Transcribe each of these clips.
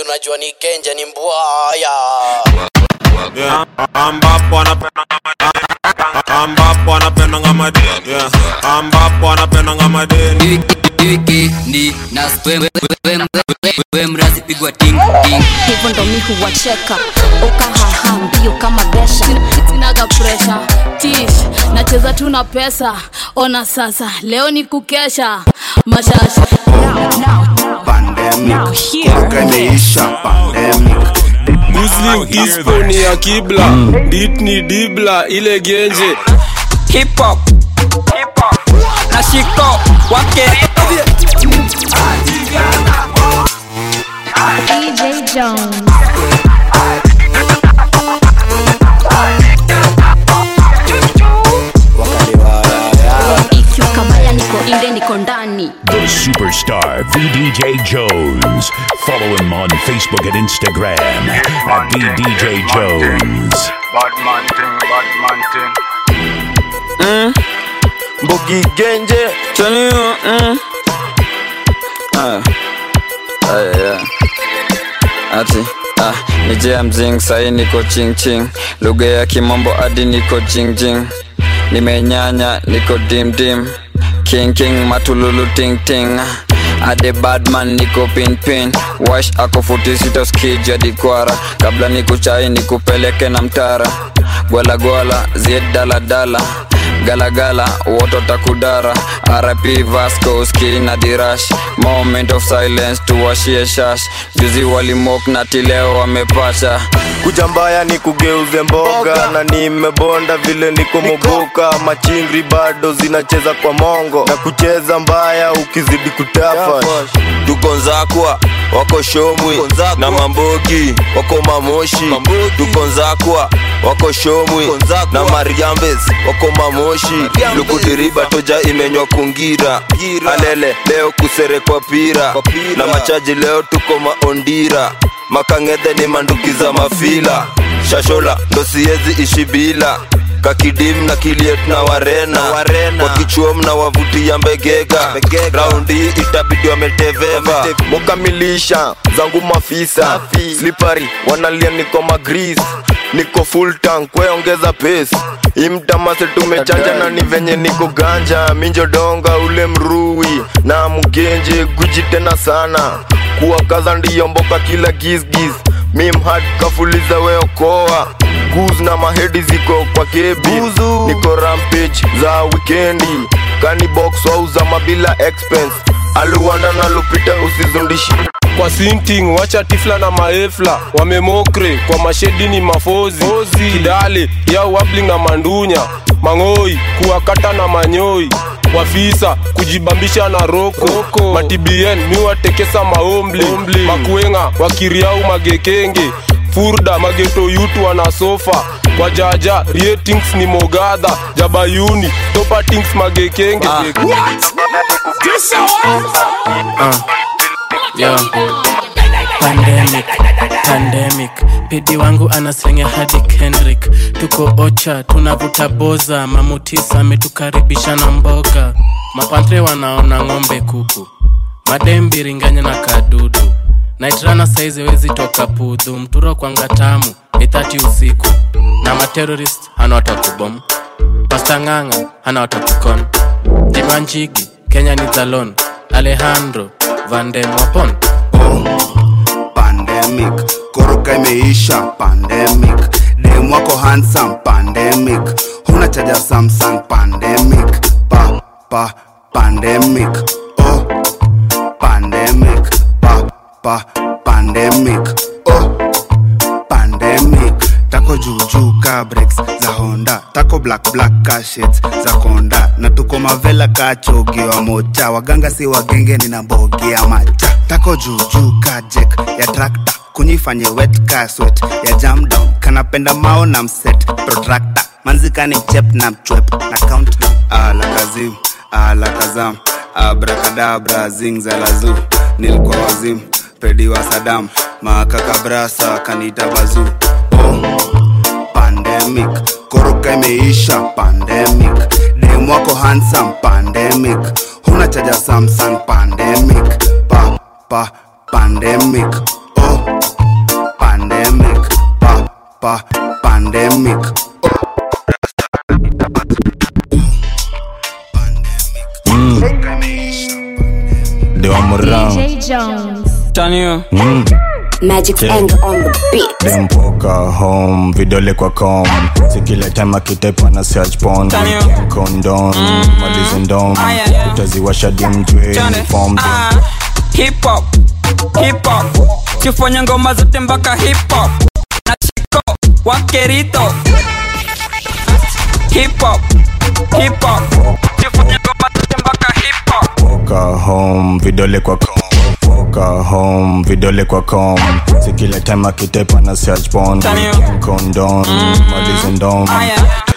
unajua ni kenja ni mbwaya yeah. ambapo anapenda ambapo anapendanga madeni yeah. ambapo anapendanga madeni wikendi na we mrazi pigwa ting ting hivyo ndo mi huwacheka ukahaha mbio kama besha sinaga presha tish nacheza tu na pesa ona sasa leo ni kukesha mashasha pandemic kuruka imeisha pandemic Muslim ispo ni ya kibla beat ni dibla ile genje hip hop na shiko wake dj jones ikiwa kabaya niko inde niko ndani The superstar VDJ Jones. Follow him on Facebook and Instagram at VDJ Jones. badman thing badman thing mm. Mbogi Genje tell you mm. ah. Ah, yeah. ati ah, nije mzing sahi niko ching ching lugha ya kimombo hadi niko jing jing nimenyanya niko dim dim king king matululu ting ting ade badman niko pin pin wash ako futi sita skija dikwara kabla nikuchai nikupeleke na mtara gwala gwala zied dala dala galagala woto takudara rp vasco ski na dirash moment of silence tuwashie shash juzi walimok na tileo wamepasha kuja mbaya ni kugeuze mboga na nimebonda vile niko moboka machingri bado zinacheza kwa mongo na kucheza mbaya ukizidi kutafa tuko nzakwa wako shomwi na mambogi wako mamoshi tuko nzakwa wako shomwi na mariambes wako mamoshi lukudiriba toja imenywa kungira alele leo kuserekwa pira na machaji leo tuko maondira makang'edhe ni manduki za mafila shashola ndo siezi ishi bila kakidim na kiliet na warena, warena. wakichuom na wavutia mbegega raundi hii itabidi wameteveva mukamilisha zangu mafisa slipari wanalia niko magris niko full tank kweongeza pace imtamase tumechanja na ni venye niko ganja minjodonga ule mrui na mgenje guji tena sana kuwakaza ndiyo mboka kila gisgis mimhat kafuliza weokoa guz na mahedi ziko kwa kebi niko rampage za wikendi kanibox wauza mabila expense aluwanda na lupita usizundishi kwa sinting wacha tifla na maefla wamemokre kwa mashedi ni mafozi Ozi. kidale ya wabling na mandunya mang'oi kuwakata na manyoi wafisa kujibambisha na roko, roko. matibien miwatekesa maombli makuenga wakiriau magekenge furda mageto yutu wana sofa kwa jaja ratings ni mogadha jabayuni topatings magekenge ah. Yo. Pandemic, pandemic pidi wangu anaslenga hadi Kendrick tuko ocha tunavuta boza mamutisa ametukaribisha na mboga mapantre wanaona ng'ombe kuku madembiringanya na kadudu naitrana saizi wezi toka pudhu mturo kwanga tamu ni thati usiku na materorist hana watakubom pastang'ang'a hana watakukon jimanjigi kenya ni zalon alejandro vandemwapon pandemic koroka imeisha pandemic dem wako handsome pandemic huna chaja samsung pandemic pa pa pandemic oh pandemic pa pa pandemic oh pandemic tako juujuu ka breaks za honda tako black black ka shades za konda na tuko mavela ka chogiwa moja waganga si wagenge nina mbogi ya macha tako juujuu ka jek ya trakta kunyifanye wet ka swet ya jam down kanapenda mao na mset protractor manzikani chep na mchwep na count ala kazim ala kazam abrakadabra zing za lazu nilikuwa wazim pedi wa sadam makakabrasa kanita bazu oh. pandemic koroka imeisha pandemic dem wako handsome pandemic huna chaja samsung pandemic pa pa pandemic oh pa pandemic Ndio amrang DJ Jones. Tanio. Mm. Magic Yeah. anger on the beat. dempoka home vidole kwa com sikile time akitepa na search pon Tanyo. kondom malizi ndom Aya. utaziwasha dimjwe Chane. uniform Ah, hip hop hip hop sifanye ngoma zote mpaka hip hop na chiko wakerito hip hop hip hop sifanye ngoma zote mpaka hip hop poka home vidole kwa com poka home vidole kwa com sikile time akitepa na search pon Tanyo. kondom malizi ndom Aya.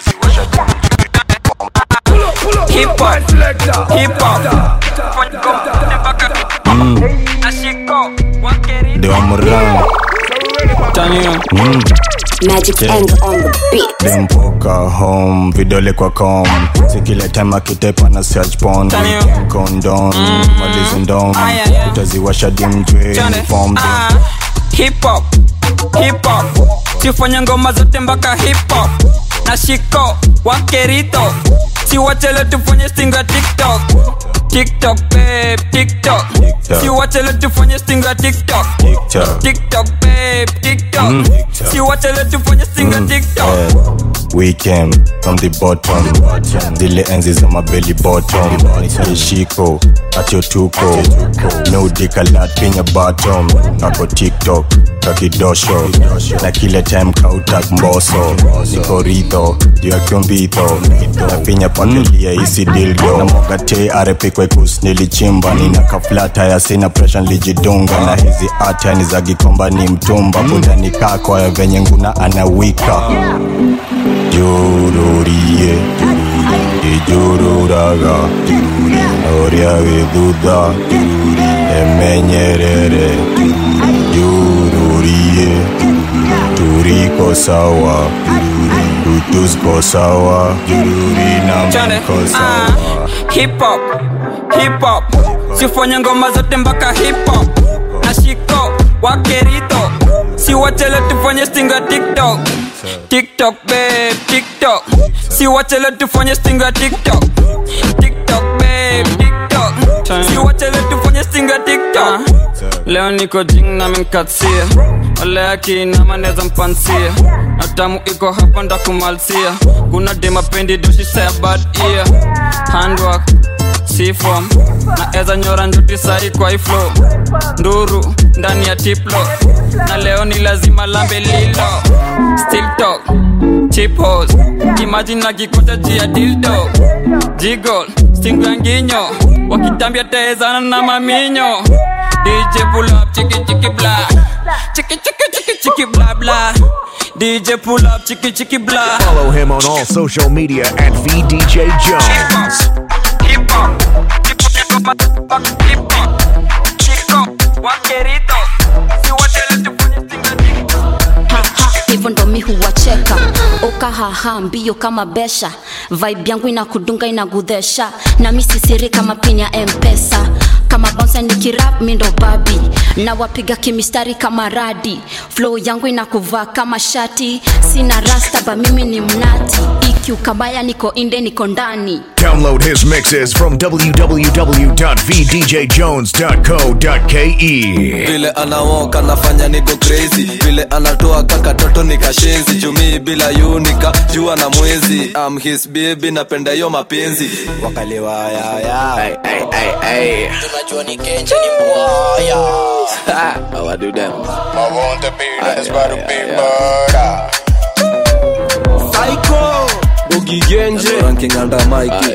hip hop hip hop sifanye ngoma zote mpaka hip hop na chiko wakerito ndio amrang Tanyo. mm. Magic Yeah. anger on the beat. dempoka home vidole kwa com sikile time akitepa na search pon Tanyo. kondom malizi ndom Aya. utaziwasha dimjwe Chane. uniform Ah, hip hop hip hop sifanye ngoma zote mpaka hip hop na shiko wakerito siwachele tufanye stinga tiktok tiktok babe tiktok TikTok. siwachele tufanye stinga tiktok TikTok. tiktok babe tiktok Mm. siwachele tufanye stinga tiktok Eh, we came from the bottom zile enzi za mabeli bottom ishiko atyotuko no dikalat kenya bottom kako tiktok kakidosho na kile time kautak mboso niko ridho juu ya kyombitho nafinya pakelia isi dildo na mogate arepikwekus nilichimba nina kaflata ya sina presha nilijidunga na hizi ata ni za gikomba ni mtumba budani kako ya venye nguna anawika jururie ijururaga oria githutha emenyerere jururie turiko sawa tutusko sawa jururi na Chane. mko Ah, sawa hip hop hip hop sifanye ngoma zote mpaka hip hop na shiko wakerito siwachele tufanye stinga tiktok tiktok babe tiktok siwachele tufanye stinga tiktok tiktok babe tiktok siwachele tufanye stinga tiktok leo niko jing na minkatia ole akinama neza mpansia na tamu iko hapa ndakumalsia kuna demapendi doshisea bad ear handwork sifom na eza nyora njuti sai kwa iflo nduru ndani ya tiplo na leo ni lazima lambe lilo still talk chipos imagine na kikuta jia dildo jigol stingo ya nginyo wakitambia taezana na maminyo dj pull up chiki chiki bla chiki chiki chiki chiki bla bla dj pull up chiki chiki bla Follow him on all social media at VDJ Jones. hip hop hip hop chiko wakerito siwatele tufanye stinga Haha, hivyo ndo mi huwacheka ukahaha mbio kama besha vibe yangu inakudunga inagudhesha na mi sisiri kama pin ya mpesa kama bonsa nikirap mi ndo babi na wapiga kimistari kama radi flow yangu inakuvaa kama shati sina rasta ba mimi ni mnati iq kabaya niko inde niko ndani Download his mixes from www.vdjjones.co.ke. vile anawoka nafanya niko crazy vile anatoa kakatoto nikashenzi jumii bila yunika jua na mwezi am his baby napenda hiyo mapenzi wakaliwayaya tunajua ni kenja ni mbwaya ugigenje ranking under Mikey.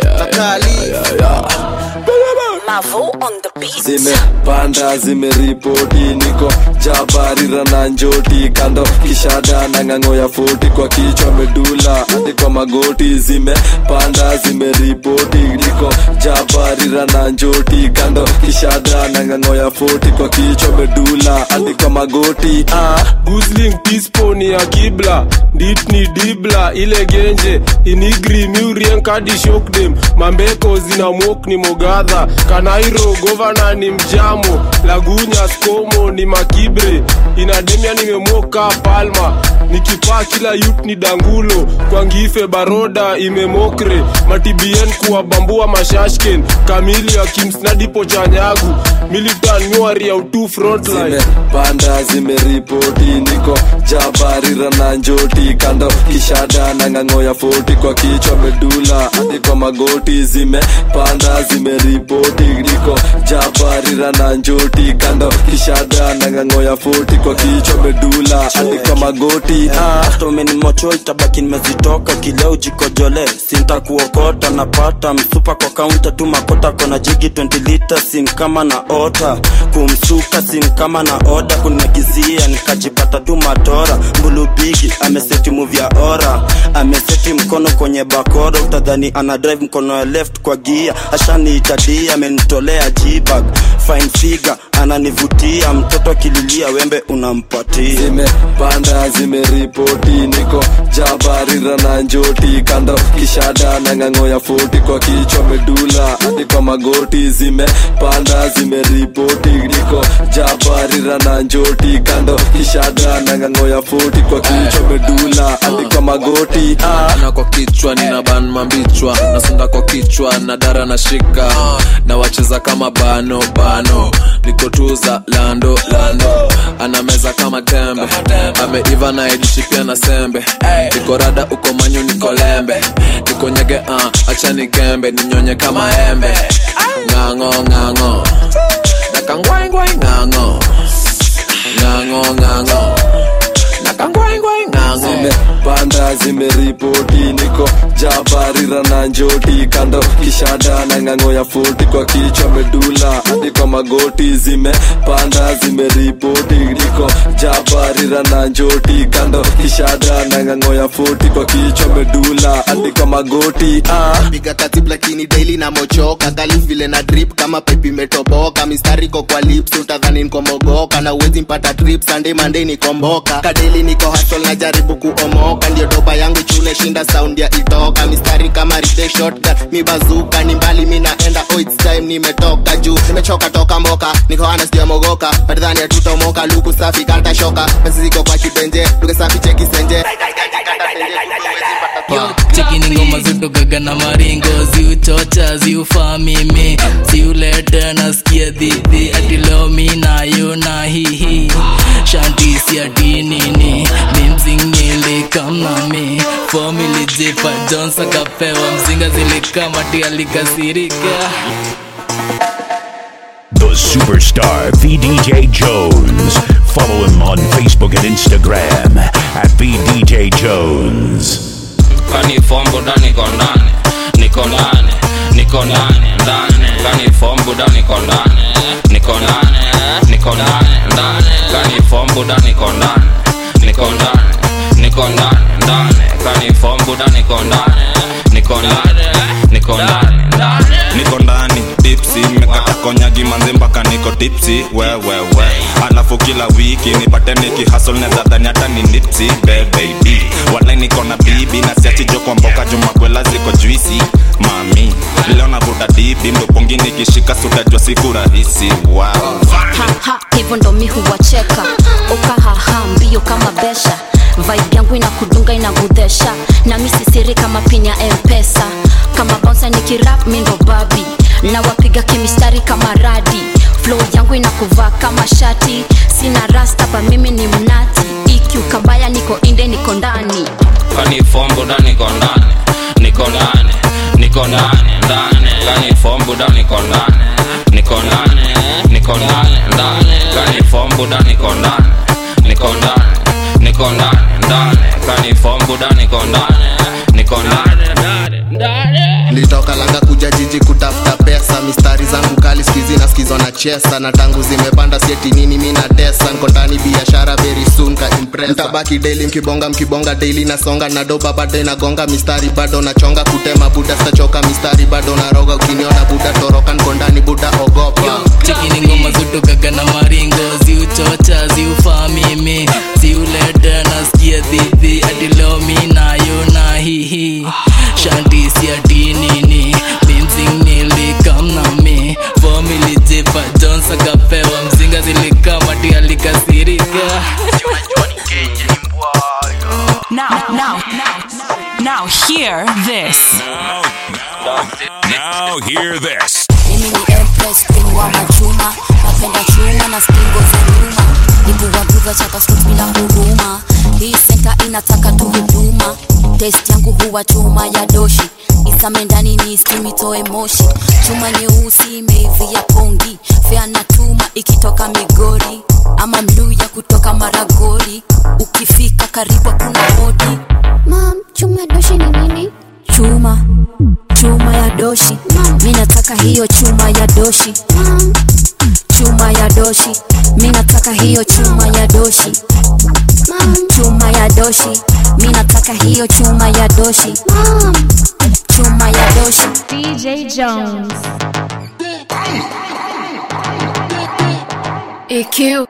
Mavo on the beat zimepanda zimeripoti niko jabarira na njoti kando kishada na ng'ang'o ya foti kwa kichwa medula hadi kwa magoti zimepanda zimeripoti niko jabarira na njoti kando kishada na ng'ang'o ya foti kwa kichwa medula hadi kwa magoti ah. gusling tisponi ya kibla dit ni dibla ile genje inigri miurienkadi shokdem mambeko zina mok ni mogadha kanairo govana ni mjamo lagunya skomo ni makibre inademia nimemoka palma nikipaa kila yut ni dangulo kwa ngife baroda imemokre matibien kuwabambua mashashken kamili akimsnadipo chanyagu militan nyuari ya utu frontline panda zimeripoti niko jabarira na njoti kando kishada na ng'ang'o ya foti kwa kichwa medula hadi kwa magoti zimepanda zimeripoti niko jabarira na njoti kando kishada na ng'ang'o ya foti kwa kichwa medula hadi kwa magoti hata umenimocho itabaki nimezitoka kileo jikojole sinta kuokota napata msupa kwa kaunta tu makota kona jigi 20 lita sin kama na ota kumsuka sin kama na oda kunagizia nikajipata tu matora mbulubigi ameseti muvya ora ameseti mkono kwenye bakora utadhani ana drive mkono ya left kwa gia ashaniitadia amenitolea jibag fine figure ananivutia mtoto akililia wembe unampatia zimepanda zimeripoti niko jabarira na njoti kando kishada na ng'ang'o ya foti kwa kichwa medula hadi kwa magoti zimepanda zimeripoti niko jabarira na njoti kando kishada na ng'ang'o ya foti kwa kichwa medula hadi kwa magoti ah. na kwa kichwa nina ban mambichwa nasonda kwa kichwa na dara na shika na wacheza kama bano bano nikotuza lando lando anameza kama tembe ameiva na idishi pia na sembe niko rada uko manyu niko lembe niko nyege uh, acha nikembe ninyonye kama embe ng'ang'o ng'ang'o nakangwaingwai ng'ang'o ng'ang'o ng'ang'o nakangwaingwai ng'ang'o zimepanda zimeripoti niko jabarira na njoti kando kishada na ng'ang'o ya foti kwa kichwa medula hadi kwa magoti zimepanda zimeripoti niko jabarira na njoti kando kishada na ng'ang'o ya foti kwa kichwa medula hadi kwa magoti ah. piga katib lakini daily na mochoka galif vile na drip kama pipe imetoboka mistari ko kwa lips utadhani nikomogoka na uwezi mpata trip sunday monday nikomboka kadeli niko hustle na jaribu kuomoka ndio doba yangu chune shinda sound ya itoka mistari kama ride shotgun mi bazuka ni mbali mi naenda oh it's time nimetoka juu nimechoka toka mboka niko ana sijamogoka patadhani atutomoka luku safi kata shoka pesa ziko kwa kibenje luke safi cheki senje cheki ni ngoma zutokaga na maringo ziuchocha ziufaa mimi ziulete nasikia dhidhi ati leo mi nayo na hihi shantisi ati nini mimzingili kamnami fomili jipa jons akapewa mzinga zilikamati alikasirika The superstar VDJ Jones. Follow him on Facebook and Instagram at VDJ Jones. kani fombo da niko ndani niko ndani niko ndani ndani kani fombo da niko ndani niko ndani niko ndani ndani kani fombo da niko ndani niko ndani niko ndani ndani kani fombo da niko ndani niko ndani niko ndani ndani niko ndani tipsi mekata konyagi manzi mpaka niko tipsi wewewe alafu kila wiki nipate nikihasol nezadhani hata ni nipsi bebebi walai niko na bibi na siachijo kwa mboka jumakwela ziko juisi mami leo navuta dibi mdopongi nikishika sutajwa siku rahisi wow. haha hivyo ndo mi huwacheka ukahaha mbio kama besha vibe yangu inakudunga inagudhesha na mi sisiri kama pinya mpesa kama bonsa nikirap mi ndo babi na wapiga kimistari kama radi flow yangu inakuvaa kama shati sina rastapa mimi ni mnati iq kabaya niko inde niko ndani kani fombo da niko ndani niko ndani niko ndani ndani kani fombo da niko ndani niko ndani niko ndani ndani kani fombo da niko ndani niko ndani niko ndani ndani kani fombo da niko ndani niko ndani litoka langa kuja jiji kutafuta pesa mistari zangu kali skizi na skizo na chesa na tangu zimepanda sieti nini mi na tesa nko ndani biashara very soon ka impresa mtabaki daily mkibonga mkibonga daily nasonga na doba bado inagonga mistari bado nachonga kutema buda stachoka mistari bado naroga ukiniona buda toroka nko ndani buda ogopa cheki ni ngoma zutokaga na maringo ziuchocha ziufaa mimi ziulete nasikia dhidhi ati leo mi nayo na hihi shantisi ati nini mimzingnili kamnami fomili jipa jons akapewa mzinga zilikamati alikasirika Now, now, now, hear this. Now hear this. mimi ni empress queen wa machuma napenda chuma na stingo za nyuma nikuwaguza chapa strut bila huruma hii senta inataka tu huduma test yangu huwa chuma ya doshi isame ndani ni stimitoe moshi chuma nyeusi imeivia pongi fea na tuma ikitoka migori ama mluya kutoka maragori ukifika karibu kuna hodi mam chuma ya doshi ni nini chuma chuma ya doshi mi nataka hiyo chuma ya doshi chuma ya doshi mi nataka hiyo chuma ya doshi chuma ya doshi mi nataka hiyo chuma ya doshi chuma ya doshi DJ Jones. EQ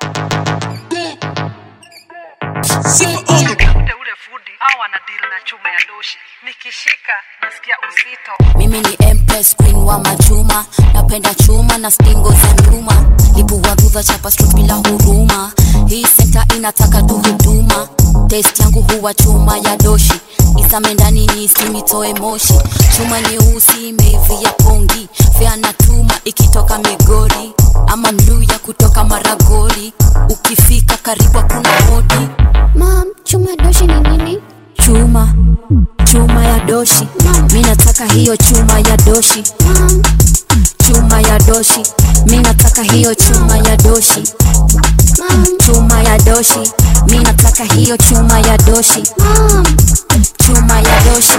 mimi ni empress queen wa machuma napenda chuma na stingo za nyuma lipuwaguza chapa strut bila huruma hii senta inataka tu huduma test yangu huwa chuma ya doshi isame ndani ni simitoe moshi chuma nyeusi imeivia pongi fea na tuma ikitoka migori ama mluya kutoka maragori ukifika karibu kuna hodi mam chuma ya doshi ni nini chuma chuma ya doshi mi nataka hiyo chuma ya doshi chuma ya doshi mi nataka hiyo chuma ya doshi chuma ya doshi mi nataka hiyo chuma ya doshi chuma ya doshi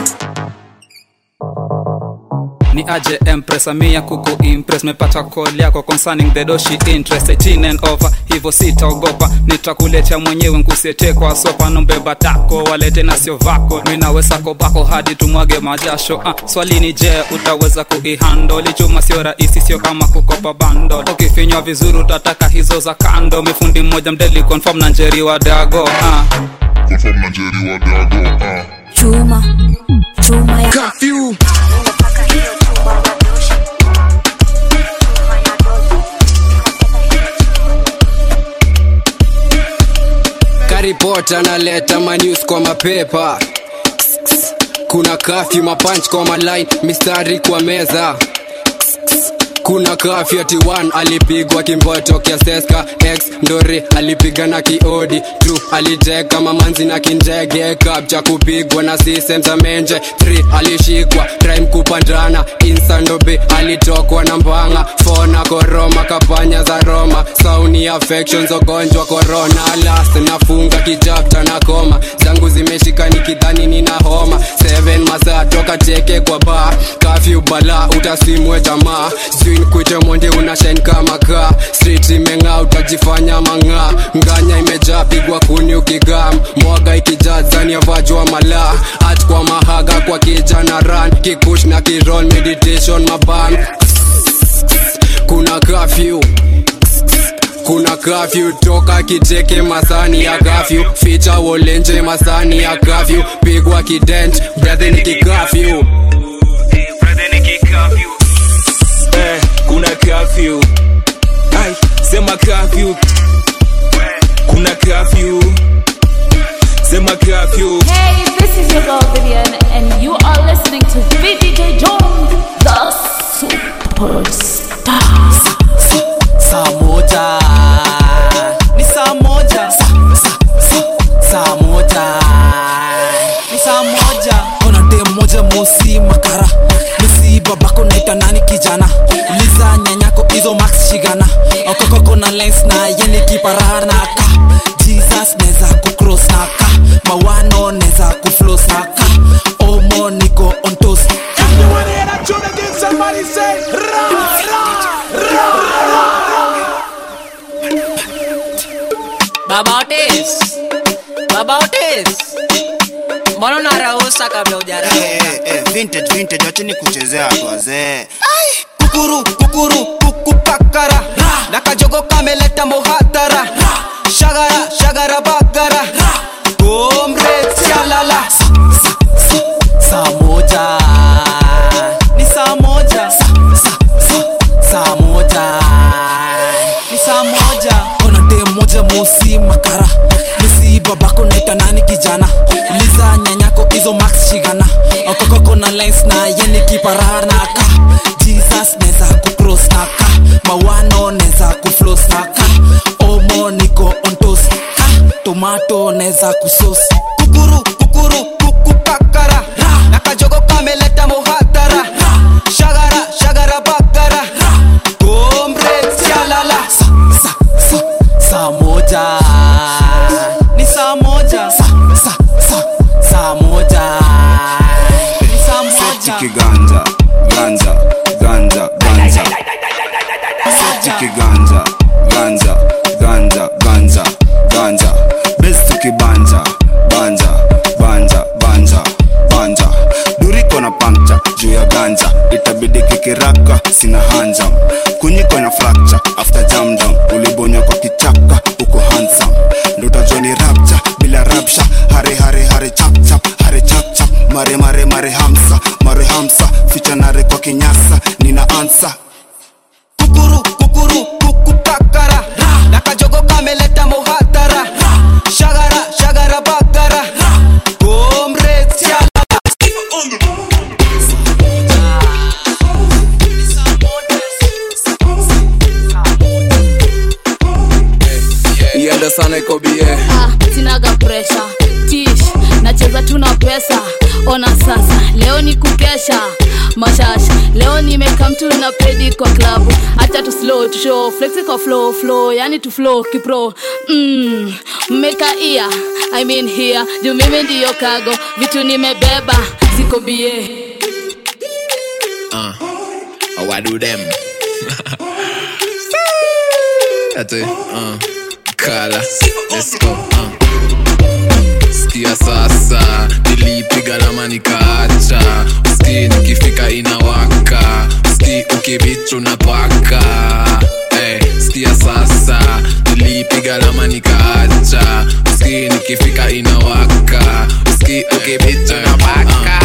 ni aje empress amia kuku impress mepata call yako concerning the doshi interest 18 and over hivyo sitaogopa nitakuletea mwenyewe nkusiete kwa sopa nombeba tako walete na sio vako minawesako bako hadi tumwage majasho ah, swali ni je utaweza kuihandoli chuma sio rahisi sio kama kukopa bando ukifinywa vizuri utataka hizo za kando mifundi mmoja mdeli confirm na njeri wa dago ah. Confirm na Jerry wa Dago, ah. chuma chuma ya Curfew. karipot analeta manews kwa mapepa kuna kafyu mapanch kwa maline mistari kwa meza kuna kafyu ati 1 alipigwa kimboto kiaseska x ndori alipigana kiodi tru aliteka mamanzi na kinjege kap cha kupigwa na system za menje 3 alishikwa crime kupandana insandobe alitokwa na mbanga fona koroma kapanya za roma sauni affections ugonjwa corona last nafunga kijapta na koma zangu zimeshika nikidhani nina homa 7 masaa toka teke kwa ba kafyu bala utasimwe jamaa sijui nikuite monde unashain kama kaa street imeng'aa utajifanya mang'aa nganya imejaa pigwa kuni ukigam mwaga ikijaa zani yavajwa malaa at kwa mahaga kwa kijana ran kikush na kirol meditation maban kuna kafyu kuna kafyu toka kiteke masani ya kafyu ficha wolenje masani ya kafyu pigwa kident brethe ni kikafyu Eh, kuna curfew ai sema curfew kuna curfew sema curfew Hey, this is your girl Vivian, and you are listening to VDJ Jones, the superstar. saa moja ni saa moja sa, sa, sa, saa moja ni saa moja ona dem moja mosi makara misi babako naita nani kijana uliza nyanyako hizo max shigana okokoko na lens na yeni kiparanaka jesus neza kucross naka mawano neza kuflos naka omo niko ontos Somebody say, ra, ra, ra, Baba Otis, Baba Otis, mbona unarausa kabla hujarauka? Eh, eh, vintage vintage wacheni kuchezea watu wazee kukuru kukuru kukupakara na kajogo kameleta muhatara shagara shagara bagara omre sialala saa moja ni saa moja sa, sa, sa, saa moja ni saa moja ona dem moja mosi makara misi babako naita nani kijana uliza nyanya cross na yeni kiparanaka jesus neza kucross naka mawano neza kuflos naka omo niko ontos ka tomato neza kusos kukuru kukuru kukupakara nakajogo kameleta muhatara shagara shagara bakara gombre sialala sa, sa, sa, saa moja ni saa moja sa, sa, sa, saa moja ni saa moja Chiki ganja, ganja, ganja, ganja. Chiki ganja, ganja, ganja, ganja, ganja. Best chiki banja, banja, banja, banja, banja. Duriko na puncture juu ya ganja, itabidi kikiraka, sina hanjam. Kunyiko na fracture after jam down, ulibonywa kwa kichaka, uko handsome. Ndo utajua ni rapture bila rapsha, hare hare hare chap chap, hare chap chap, mare mare mare hamsa, mare hamsa, ficha nare kwa kinyasa, nina ansa. kukuru kukuru kukupakara nakajogo kameleta muhatara shagara shagara bakara gomre sialala iende sana iko bie ah, sinaga presha tish nacheza tuna pesa ona sasa leo ni kukesha mashasha leo nimeka mtu na pedi kwa klabu hacha tu slow tu show flexi kwa flow flow yani tu flow kipro mm, mmeka ia I mean here juu mimi ndiyo kago vitu nimebeba ziko bie uh, how I do them ate uh, kala let's go uh. skia sasa nilipiga lama nikaacha ski nikifika inawaka ski ukibichu na paka hey, skia sasa nilipiga lama nikaacha ski nikifika inawaka ski ukibichu na paka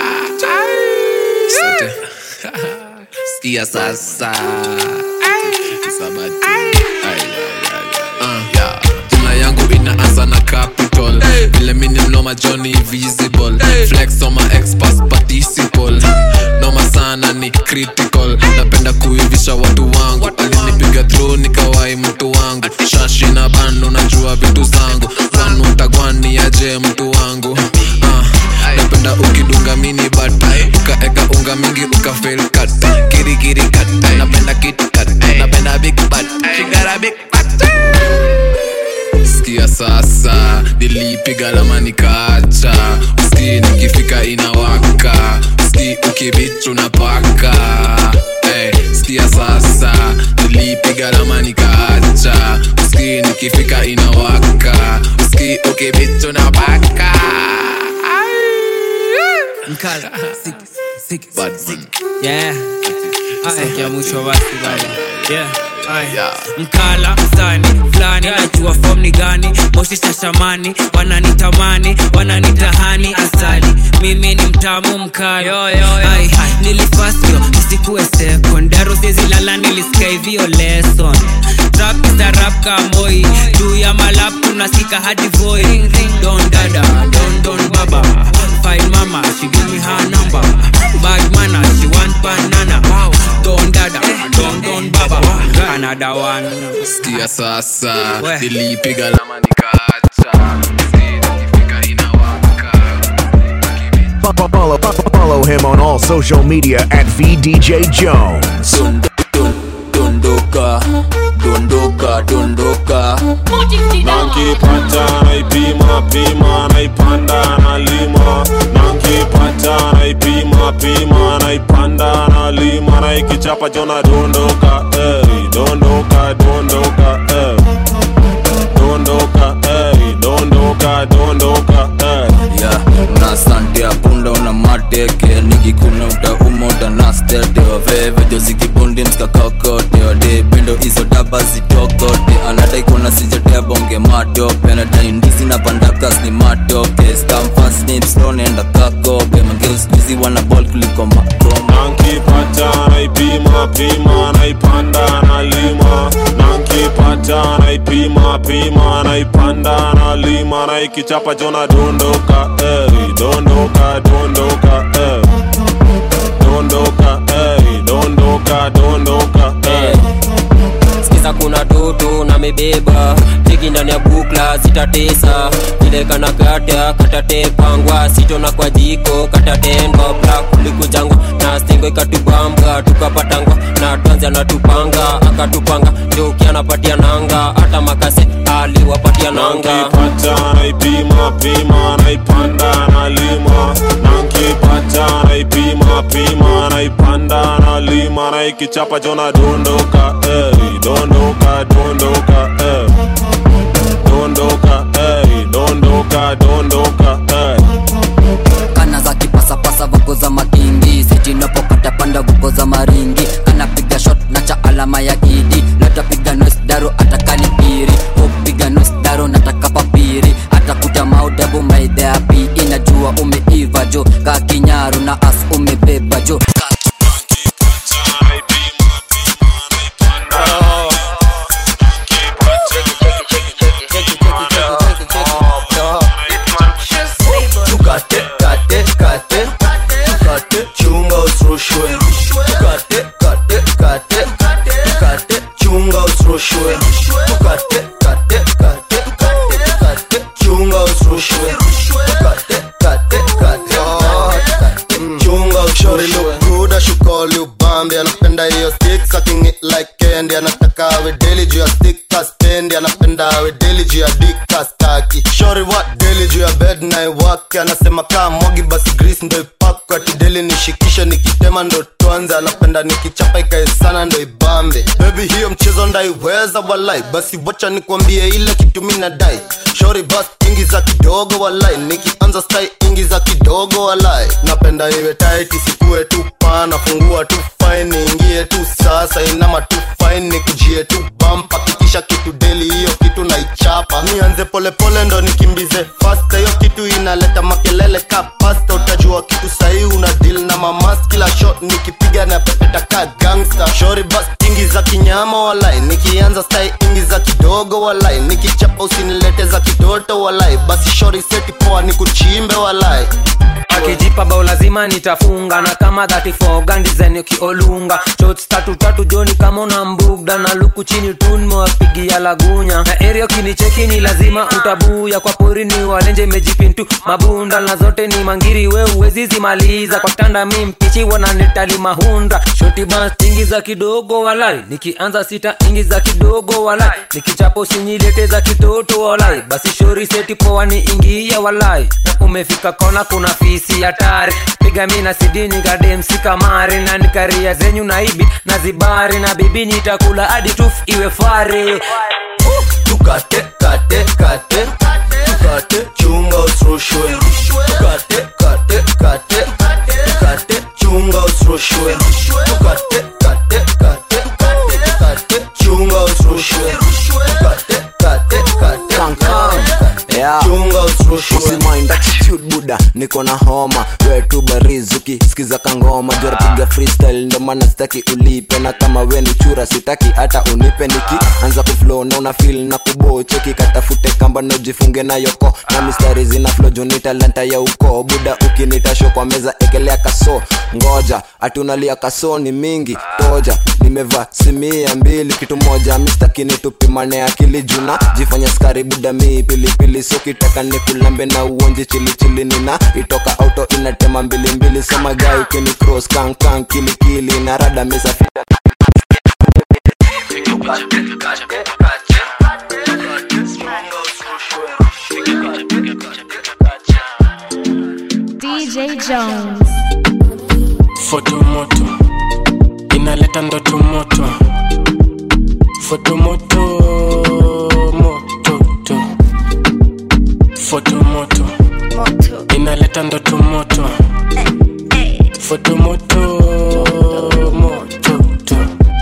Sante. skia sasa Sabati. Ay, ay, ay, ay. Uh, jina yangu inaanza na capital vile mini mnoma johnny visible flex on my experts participle noma sana ni critical napenda kuivisha watu wangu alinipiga through nikawai mtu wangu shashi na bando najua vitu zangu wanu tagwani aje mtu wangu uh, napenda ukidunga mini bata ukaeka unga mingi ukafel kat kirikiri kat napenda kitkat napenda big bat shigara big bat skia sasa nilipiga lama nikaacha uski nikifika inawaka uski ukibichu na paka hey, skia sasa nilipiga lama nikaacha uski nikifika inawaka uski ukibichu na paka Mkala, siki, siki, Bad siki. Yeah. Sikia mwisho basi bali. Yeah. Aya. mkala sani fulani najua fom ni gani moshi shashamani wananitamani wananitahani asali mimi ni mtamu mkala Ai, nilifasio nisikuwe sekondaro siezilala nilisikia hivyo lesson rap is a rap kamoi juu ya malap tunasika hadi voi don dada don don baba fine mama she give me her number bad manner she want banana don dada don don baba another one skia sasa nilipiga lama nikaacha Follow, follow him on all social media at VDJ Jones. dondoka dondoka dondoka nankipata naipima pima naipanda nalima nankipata naipima pima naipanda nalima naikichapa jona dondoka ey, dondoka dondoka ey. dondoka ey, dondoka dondoka ey. ya na sante ya punda una mateke nikikuna utauma utanastete waveve jozikibundi mskakakote wade pendo hizo daba zitokote anadai kuna sijatea bonge matope anadai ndizi na pandakas ni matoke skamfasnipstonenda kakope mangeuskuizi wana bol kuliko makoma nankipata naipima pima naipanda nalima nankipata naipima pima naipanda nalima naikichapa jona dondoka ey, dondoka dondoka ey. dondoka hey, dondoka dondoka hey. sikiza kuna toto na mebeba tiki ndani ya bukla zitatesa vile kana kata katatepangwa sitona kwa jiko katatendwa bra kulikujangwa na stingo ikatubamba tukapatangwa na twanzi anatupanga akatupanga joki anapatia nanga hata makase aliwapatia nanga nankipata naipima pima naipanda nalima nankipata naipima pima naipanda nalima naikichapa jona dondoka hey, dondoka dondoka hey. dondoka hey, dondoka dondoka hey. kana za kipasapasa vuko za makingi sitinapopata panda vuko za maringi kanapiga shot na cha alama ya kidi latapiga nosdaro atakanipiri upiga nosdaro nataka papiri atakuta maudabu maidheapi inajua umeiva jo ka kinyaru na as umebeba jo tukate kate kate tukate chunga usrushwe tukate kate kate tukate chunga usrushwe tukate kate kate tukate chunga usrushwe tukate kate kate chunga usrushwe Buda shukoli ubambi anapenda hiyo stick sucking it like candy anataka awe daily juu ya stick kaspendi anapenda awe daily juu ya dick kastaki shori what daily juu ya bed na iwake anasema kaa mwagi basi grease ndo ipakwe ati daily nishikishe nikitema ndo tuanze anapenda nikichapa ikae sana ndo ibambe baby hiyo mchezo ndaiweza walai basi wacha nikwambie ile kitu mi nadai shori bas ingiza kidogo walai nikianza stai ingiza kidogo walai napenda iwe tight isikue tu pana fungua tu fine ingie tu sasa inama tu fine nikujie tu bampa kikisha kitu deli hiyo kitu naichapa nianze polepole ndo nikimbize fasta hiyo kitu inaleta makelele ka pasta utajua kitu sahii una deal na mamas kila shot nikipiga na pepeta ka gangsta shori bas ingiza kinyama walai nikianza stai ingiza kidogo walai nikichapa usinilete za kitoto walai basi shori seti poa nikuchimbe walai akijipa bao lazima nitafunga na kama 34 gandizen ukiolunga shots tatu tatu joni kama una mbugda na luku chini tunmewapigia lagunya na erio kinicheki ni lazima utabuya kwa porini walenje mejipintu mabunda na zote ni mangiri we uwezi zimaliza kwa tanda mi mpichi wananitali mahunda shoti bas ingiza kidogo walai nikianza sita ingiza kidogo walai nikichapo sinyilete za kitoto walai basi shori seti poa ni ingia walai na umefika kona kuna fisi hatari piga mi na sidini kademsi kamari na nikaria zenyu na ibi na zibari na bibi nitakula hadi tuf iwe fare tukate kate kate tukate chunga usrushwe tukate kate kate tukate chunga usrushwe tukate kate kate tukate chunga usrushwe tukate kate kate chunga usrushwe usimainda attitude buda niko na homa wetu barizuki skiza kangoma jora piga freestyle ndo maana sitaki ulipe na kama we ni chura sitaki hata unipe niki anza kuflow na una feel na kubocheki katafute kamba na ujifunge na yoko na mistari zina flow juu ni talanta ya uko buda ukinita show kwa meza ekelea kaso ngoja atunalia kaso ni mingi toja nimevaa simia mbili kitu moja mistakini tupimane akili juna jifanya skari buda mi pilipili sokitaka nikulambe na uonje chilichili nina itoka auto inatema mbilimbili soma gai ukini cross kankan kilikili na rada misafita DJ Jones. fotomoto inaleta ndoto moto fotomoto mototo fotomoto inaleta ndoto moto fotomoto mototo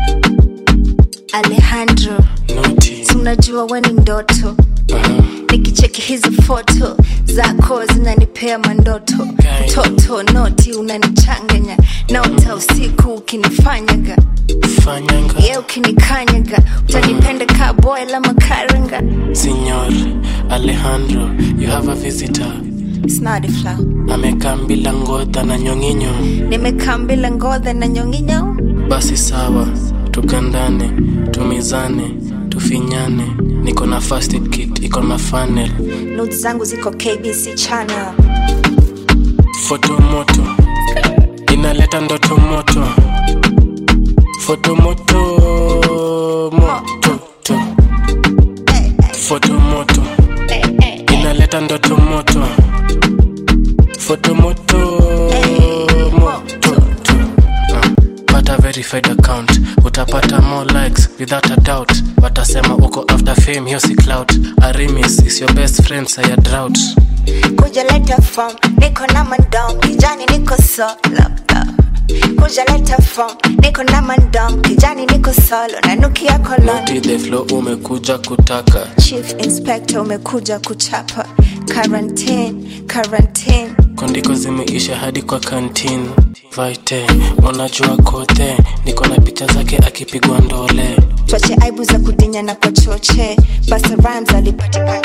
alejandro tunajua weni ndoto nikicheki hizi foto zako zinanipea mandoto mtoto noti unanichanganya naota usiku ukinifanyaga fanyanga ye ukinikanyaga utanipenda ka boy la makaranga Signor Alejandro, you have a visitor. snadi flow amekaa bila ngodha na nyonginyo nimekaa mbila ngodha na nyonginyo basi sawa tukandane tumizane tufinyane niko na first aid kit iko na funnel not zangu ziko kbc channel foto moto inaleta ndoto moto foto moto moto to. foto moto inaleta ndoto moto foto moto moto to. Ah, pata verified account utapata more likes without a doubt watasema uko after fame hiyo si clout arimis is your best friend saya drought kuja leta form niko na mandom kijani niko solo kuja leta form niko na mandom kijani niko solo nanukia koloni Naughty the flow umekuja kutaka chief inspector umekuja kuchapa quarantine quarantine kondiko zimeisha hadi kwa kantin vaite unajua kote niko na picha zake akipigwa ndole twache aibu za kudinya na kwa choche basa rhymes alipatikana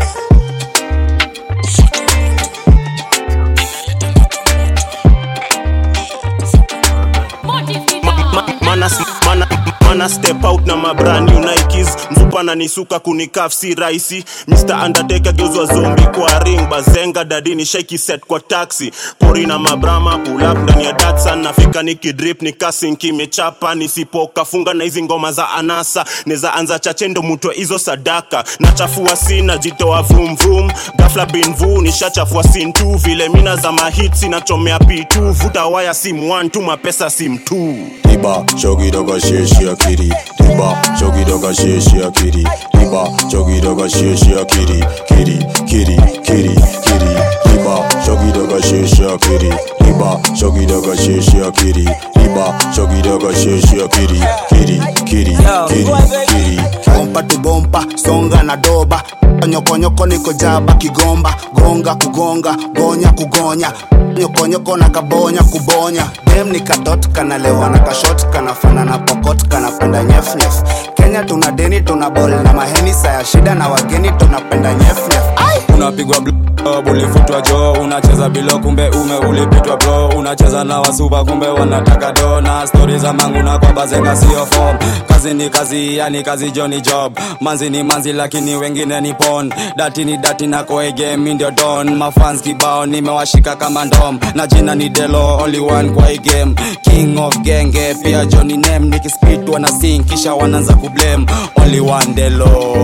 mana, mana, mana step out na mabrand new nikes mzupa na nisuka kunikaf si rahisi mr undertaker geuzwa zombi kwa ring bazenga dadini shaiki set kwa taxi pori na mabrama pull up ndani ya datsan nafika nikidrip nikasinki imechapa nisipoka funga na hizi ngoma za anasa neza anza chachendo mutwe hizo sadaka nachafua sina jitoa vrum vrum gafla binvu nishachafua sin tu vile mina za mahitsi nachomea p2 vuta waya sim 1 tu mapesa sim 2 Diba, chogi doga sheshi akiri. Diba, chogi doga sheshi akiri. Diba, chogi doga sheshi akiri. Kiri, kiri, kiri, kiri. Diba, chogi doga sheshi akiri. Diba, chogi doga sheshi akiri. Diba, chogi doga sheshi akiri. Kiri, kiri, kiri, kiri. bompa tu bompa songa na doba nyokonyoko niko jaba kigomba gonga kugonga gonya kugonya nyokonyoko na kabonya kubonya dem ni kadot kanalewa na kashot kanafana na pokot kanapenda nyefnyef kenya tuna deni tuna bol na maheni saya shida na wageni tunapenda nyefnyef unapigwa blob ulifutwa jo unacheza bilo kumbe ume ulipitwa bro unacheza na wasupa kumbe wanataka do na stori za mangu na kwa bazenga sio form kazi ni kazi yani kazi jo ni job manzi ni manzi lakini wengine ni pon dati ni dati na koege mi ndio don mafans kibao nimewashika kama ndom na jina ni delo only one kwa hii game king of genge pia joni name nikispit wana sing kisha wanaanza kublame only one delo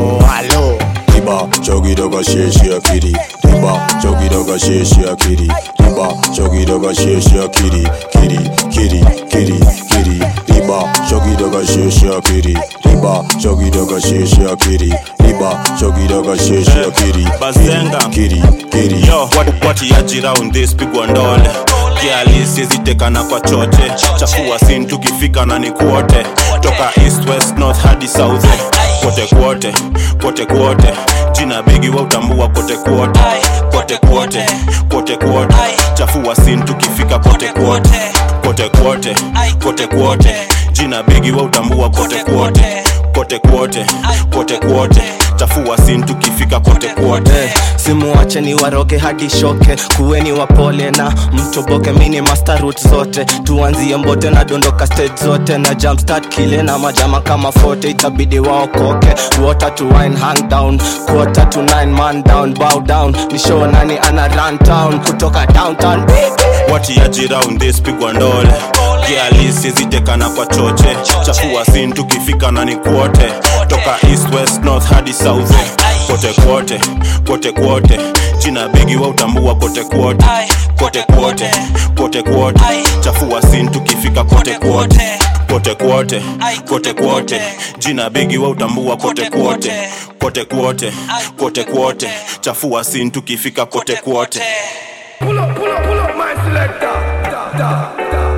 halo Diba, chogi doga sheshi akiri. Diba, chogi doga sheshi akiri. Diba, chogi doga sheshi akiri. Kiri, kiri, kiri, kiri. Diba, chogi doga sheshi akiri. Diba, chogi doga sheshi akiri. Diba, chogi doga sheshi akiri. bazenga Kiri, kiri. yo what, what yaji round this pigwa ndole kiali sizitekana kwa choche chafua sin tukifika na ni kuote toka east west north hadi south kote kuote kote kuote jina bigi wa utambua kote kuote kote kuote kote kuote chafua sin tukifika kote kuote kote kuote kote kuote jina bigi wa utambua kote kuote kote kuote kote kuote chafua sin tukifika kote kuote simuache ni waroge hadi shoke kuweni wapole na mtoboke mini master route zote tuanzie mbote na dondoka stage zote na jumpstart kile na majama kama fote itabidi waokoke water to wine hang down quarter to nine man down bow down ni show nani ana run town kutoka downtown watiaji round this pigwa ndole kialisi zitekana kwa choche chafua sin tukifika na ni kuote toka east west north hadi south kote kuote kote kuote jina bigi wa utambua kote kuote kote kuote kote kuote chafua sin tukifika kote kuote kote kuote kote kuote jina bigi wa utambua kote kuote kote kuote kote kuote chafua sin tukifika kote kuote Pull up, pull up, pull up my selector. Da, da,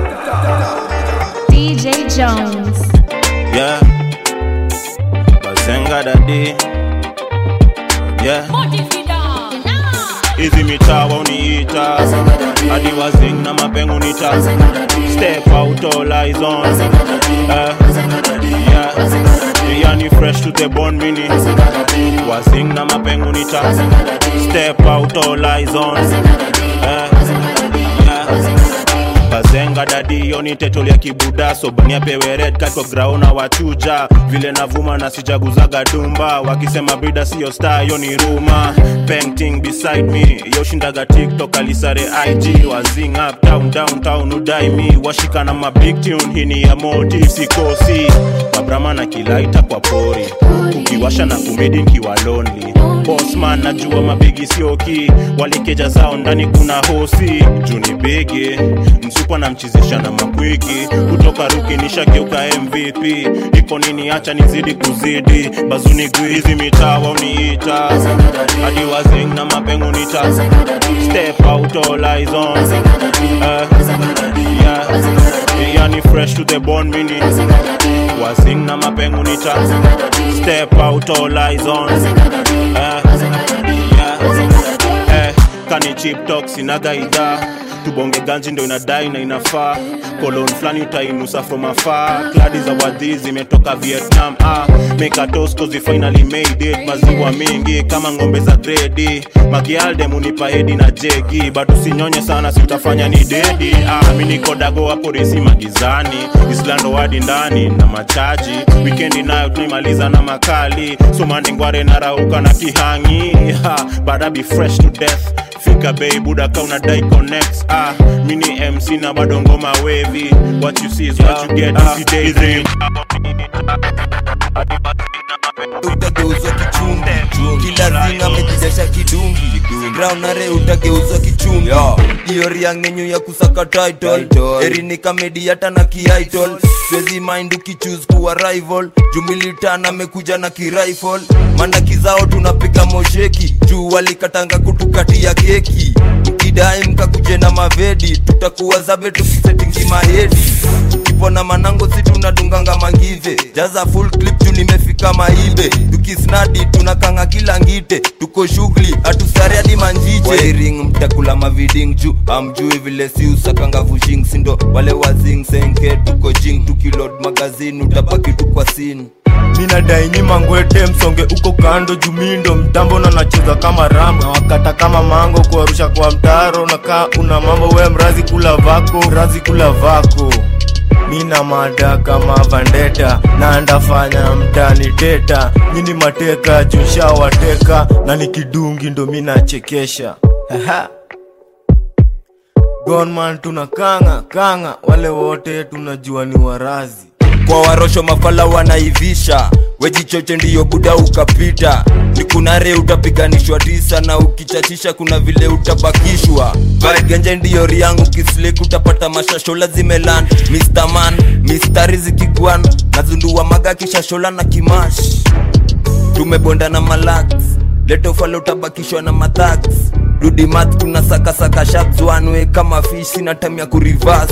DJ Jones. yeah bazenga dadi yeah hizi mitaa wauniita hadi wazing na mapengu nita step out all eyes on eh, yeah. yani fresh to the bone mini wazing na mapengu nita step out all eyes on eh, yeah. bazenga dadi yoni tetoli ya kibuda sobani apewe red card kwa graona wachuja vile navuma na sijaguzaga dumba wakisema brida siyo star yoni ruma painting beside me yoshindaga tiktok alisare ig wazing up town downtown udai mi washika na mabig tune hini ya motive sikosi mabrama na kilaita kwa pori ukiwasha na kumedi nkiwa lonely bosman najua mabigi sioki walikeja zao ndani kuna hosi juni bigi msupa na mchizisha na makwiki kutoka ruki nishageuka mvp iko nini acha nizidi kuzidi bazuni gwizi mitaa wauniita hadi wazing na mapengu nita step out all eyes on uh, yeah. yani fresh to the bone mini wazing na mapengu nita step out all eyes on uh, yeah. eh, kani chip talk sinaga idhaa tubonge ganji ndo inadai na inafaa kolon flani utainusa from afar kladi za wadhi zimetoka vietnam ah, mekatos kozi finally made it maziwa mingi kama ng'ombe za gredi makialde munipa hedi na jegi bado sinyonye sana si utafanya ni dedi ah, mi niko dago hapo resi magizani islando wadi ndani na machaji wikendi nayo tunaimaliza na makali somandingware narauka na kihangi ha, bada be fresh to death fika bei buda ka unadai connects ah mini mc na bado ngoma wavy what you see is what you get ah, daydream utageuzwa kichungi kila zinga amejidesha kidungi graunare utageuzwa kichungi iyo riang nenyu ya kusaka title erini kamedi hata na kiitol swezi mind ukichuse kuwa rival jumilitan amekuja na kirifle mandaki zao tunapiga mosheki juu walikatanga kutukatia keki mkidai mkakuje na mavedi tutakuwa zabe tukisetingi mahedi kipona manango si tunadunganga mangive jaza full clip juu nimefika maibe tukisnadi tunakanga kila ngite tuko shughuli hatusari hadi manjiche wairing mtakula maviding juu amjui vile si usakanga vushing sindo wale wazing senke tuko jing tukilod magazini utabaki tu kwa sini minadai nyima ngwete msonge uko kando jumindo mtambo na nacheza kama ram na wakata kama mango kuarusha kwa mtaro na kaa una mambo we mrazi kula vako mrazi kula vako mina mada kama vandeta na ndafanya mtani teta nyini mateka jusha wateka na nikidungi ndo minachekesha gonman tuna kanga kanga wale wote tunajua ni warazi kwa warosho mafala wanaivisha wejichoche ndiyo buda ukapita ni kunare utapiganishwa tisa na ukichachisha kuna vile utabakishwa genje ndiyo riangu kislek utapata mashashola zimelan Mr. man mistari zikigwan nazundua maga kishashola na kimash tumebonda na malax letofala utabakishwa na mathax dudimat kuna sakasaka shabzwanwe kama fish sina tamya kurivas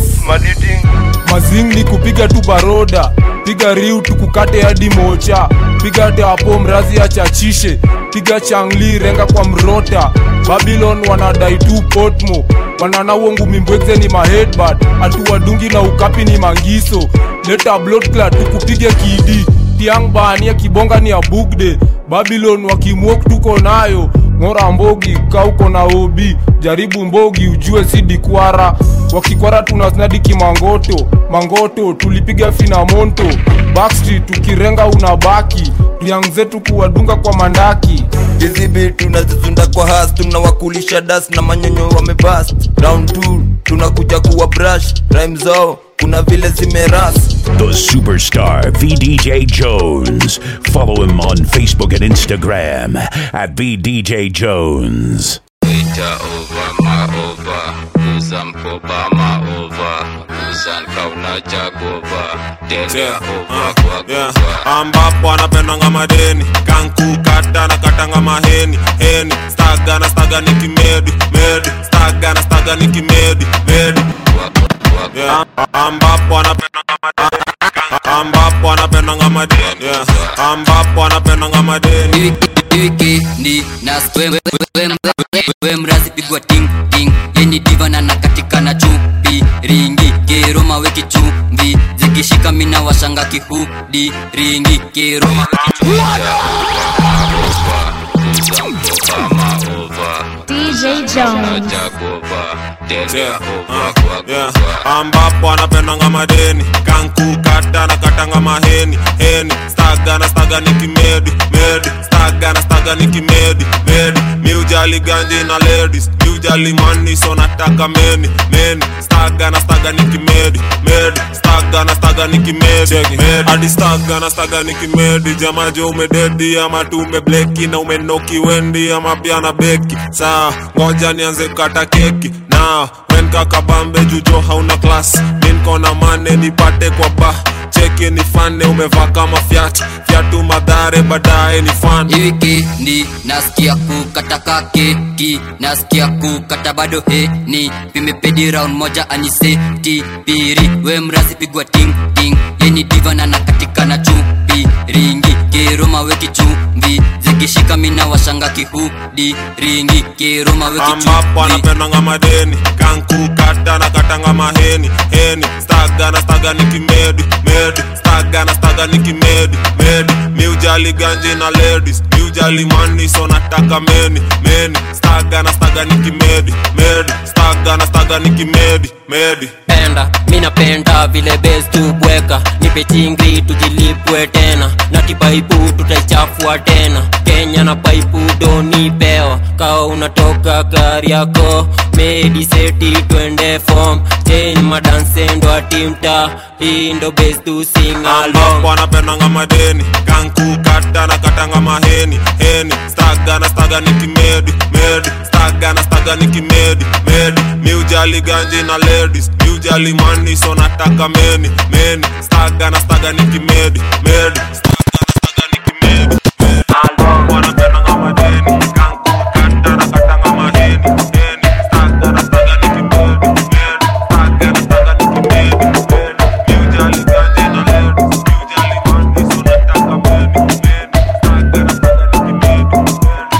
mazing ni kupiga tu baroda piga riu tukukate hadi mocha piga teapo mrazi achachishe piga changli renga kwa mrota babylon wanadai tu potmo wanana uongu mimbwekze ni mahedbad atuwadungi na ukapi ni mangiso leta bloodclad tukupige kidi tiang bania kibonga ni ya bugde babylon wakimwok tuko nayo ng'ora mbogi kauko na obi jaribu mbogi ujue si dikwara wakikwara tunasnadi kimangoto mangoto tulipiga finamonto backstreet tukirenga unabaki riang zetu kuwadunga kwa mandaki hizibi tunazizunda kwa has tunawakulisha das na manyonyo wamebast round 2 tunakuja kuwa brush rhyme zao kuna vile zimeras The superstar VDJ Jones. Follow him on Facebook and Instagram at VDJ Jones. Ita over ma over Uza mkoba ma over Uza nkauna jagova Tega over kwa yeah. ambapo anapendanga madeni kankukata na katanga maheni heni staga na staga ni kimedi medi staga na staga ni kimedi medi yeah. ambapo anapendanga madeni ambapo anapendanga madeni yeah. ambapo anapendanga madeni wikendi na we mrazi pigwa ting ting yeni diva na naka zikishika mina washanga kihudi ringi kiruma DJ Jones. Yeah, ambapo anapendanga madeni kankukata na katanga maheni heni staga na staga ni kimedi medi staga na staga ni kimedi medi miujali ganji na ladies miujali mani so nataka meni meni staga na staga ni kimedi medi staga na staga ni kimedi medi hadi staga na staga ni kimedi jamaje umededi ama tu umebleki na umenoki wendi ama pia na beki saa ngoja nianze kata keki na wen kakabambe jujo hauna klas minkona mane nipate kwa ba cheki ni fane umevaa kama fyat fyatu madhare baadaye ni fan wikendi nasikia kukataka keki nasikia kukata bado heni vimepedi round moja aniseti piri we mrazi pigwa ting ting yeni divana na katika na chupi ringi kiroma weki chumvi zikishika mina washanga kihudi ringi kiroma weki ambapo chumvi anapendanga madeni kankukata na katanga maheni heni staga na staga ni kimedi medi staga na staga ni kimedi medi miujali ganji na ladies miujali mani so nataka meni meni staga na staga ni kimedi medi staga na staga ni kimedi medi penda mi napenda vile bes tubweka nipe chingri tujilipwe tena na kipaipu tutaichafua tena kenya na paipu donipewa kawa unatoka gari yako mediseti twende fom chen madansendo atimta hii ndo bes tusingalong ambapo anapendanga madeni kankukata na katanga maheni heni staga na staga ni kimedi medi staga na staga ni kimedi medi miujali ganji na ladies miujali mani so nataka meni meni staga na staga ni kimedi medi staga na staga ni kimedi medi ambapo anapendanga madeni kankukata na katanga maheni heni staga na staga ni kimedi medi staga na staga ni kimedi medi miujali ganji na ladies miujali mani so nataka meni meni staga na staga ni kimedi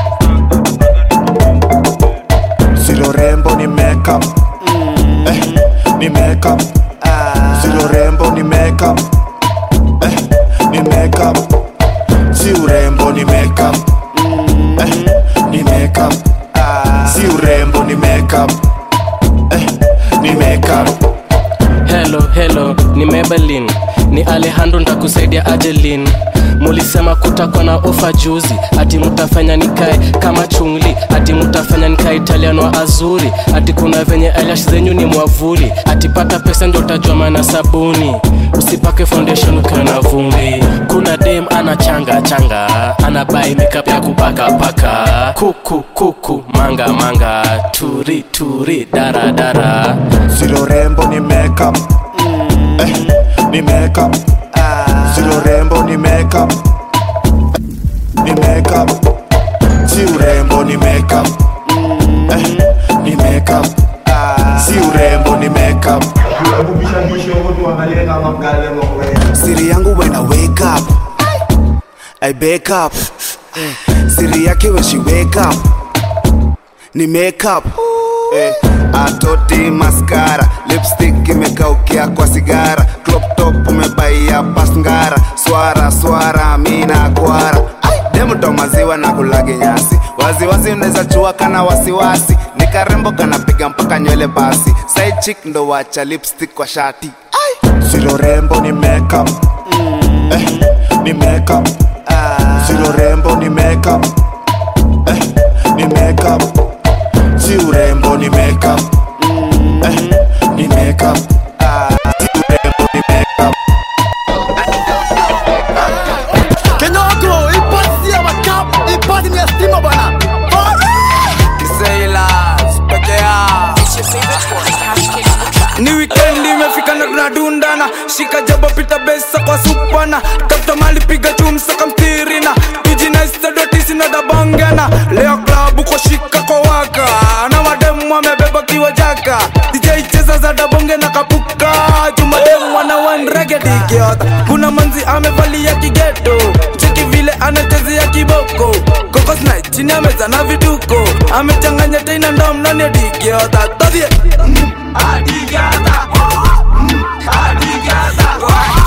Silo rembo ni makeup eh, ni makeup Silo rembo ni makeup eh, ni makeup Si urembo ni makeup eh, ni makeup Si urembo ni makeup eh, ni makeup helo helo ni mebelin ni alejandro ntakusaidia ajelin mulisema kutakuwa na ofa juzi ati mutafanya nikae kama chungli ati mutafanya nikae italiano wa azuri ati kuna venye eyelash zenyu ni mwavuli ati pata pesa ndio utajua maana sabuni usipake foundation ukiwa na vumbi kuna dem ana changa changa ana bai makeup ya kupaka paka kuku kuku manga manga turi turi dara dara Silo rembo ni makeup eh, ni makeup Silo rembo ni makeup ni makeup Si urembo ni makeup eh, ni makeup Si urembo ni makeup Siri yangu when I wake up I wake up Siri yake when she wake up Ni makeup eh, atoti maskara lipstick imekaukia kwa sigara crop top umebaia pasngara swara swara mina kwara demto maziwa na kulagi nyasi waziwazi unaweza chua kana wasiwasi ni karembo kanapiga mpaka nywele basi side chick ndo wacha lipstick kwa shati Silo rembo ni makeup eh, ni makeup Silo rembo ni makeup eh, ni makeup Si urembo ni makeup eh, ni makeup Si urembo ni makeup Kenyoko, ipasi ya makap, ipasi ni ya stima bwana. Sailors, peke yao. ni wikendi imefika na tunadundana shika jabo pita besa kwa supana tafuta mali piga chumsa kamtirina tujinaistadotisinadabongana leo klabu kwa shika kwa waka na mademu amebeba kiwa jaka dj cheza za dabonge na kapuka jumademu ana wanregedigiota kuna manzi amevalia kigeto cheki vile anachezea kiboko kokosna chini ameza na vituko amechanganya teina ndom nani adigiota todhie Adigata, adigata,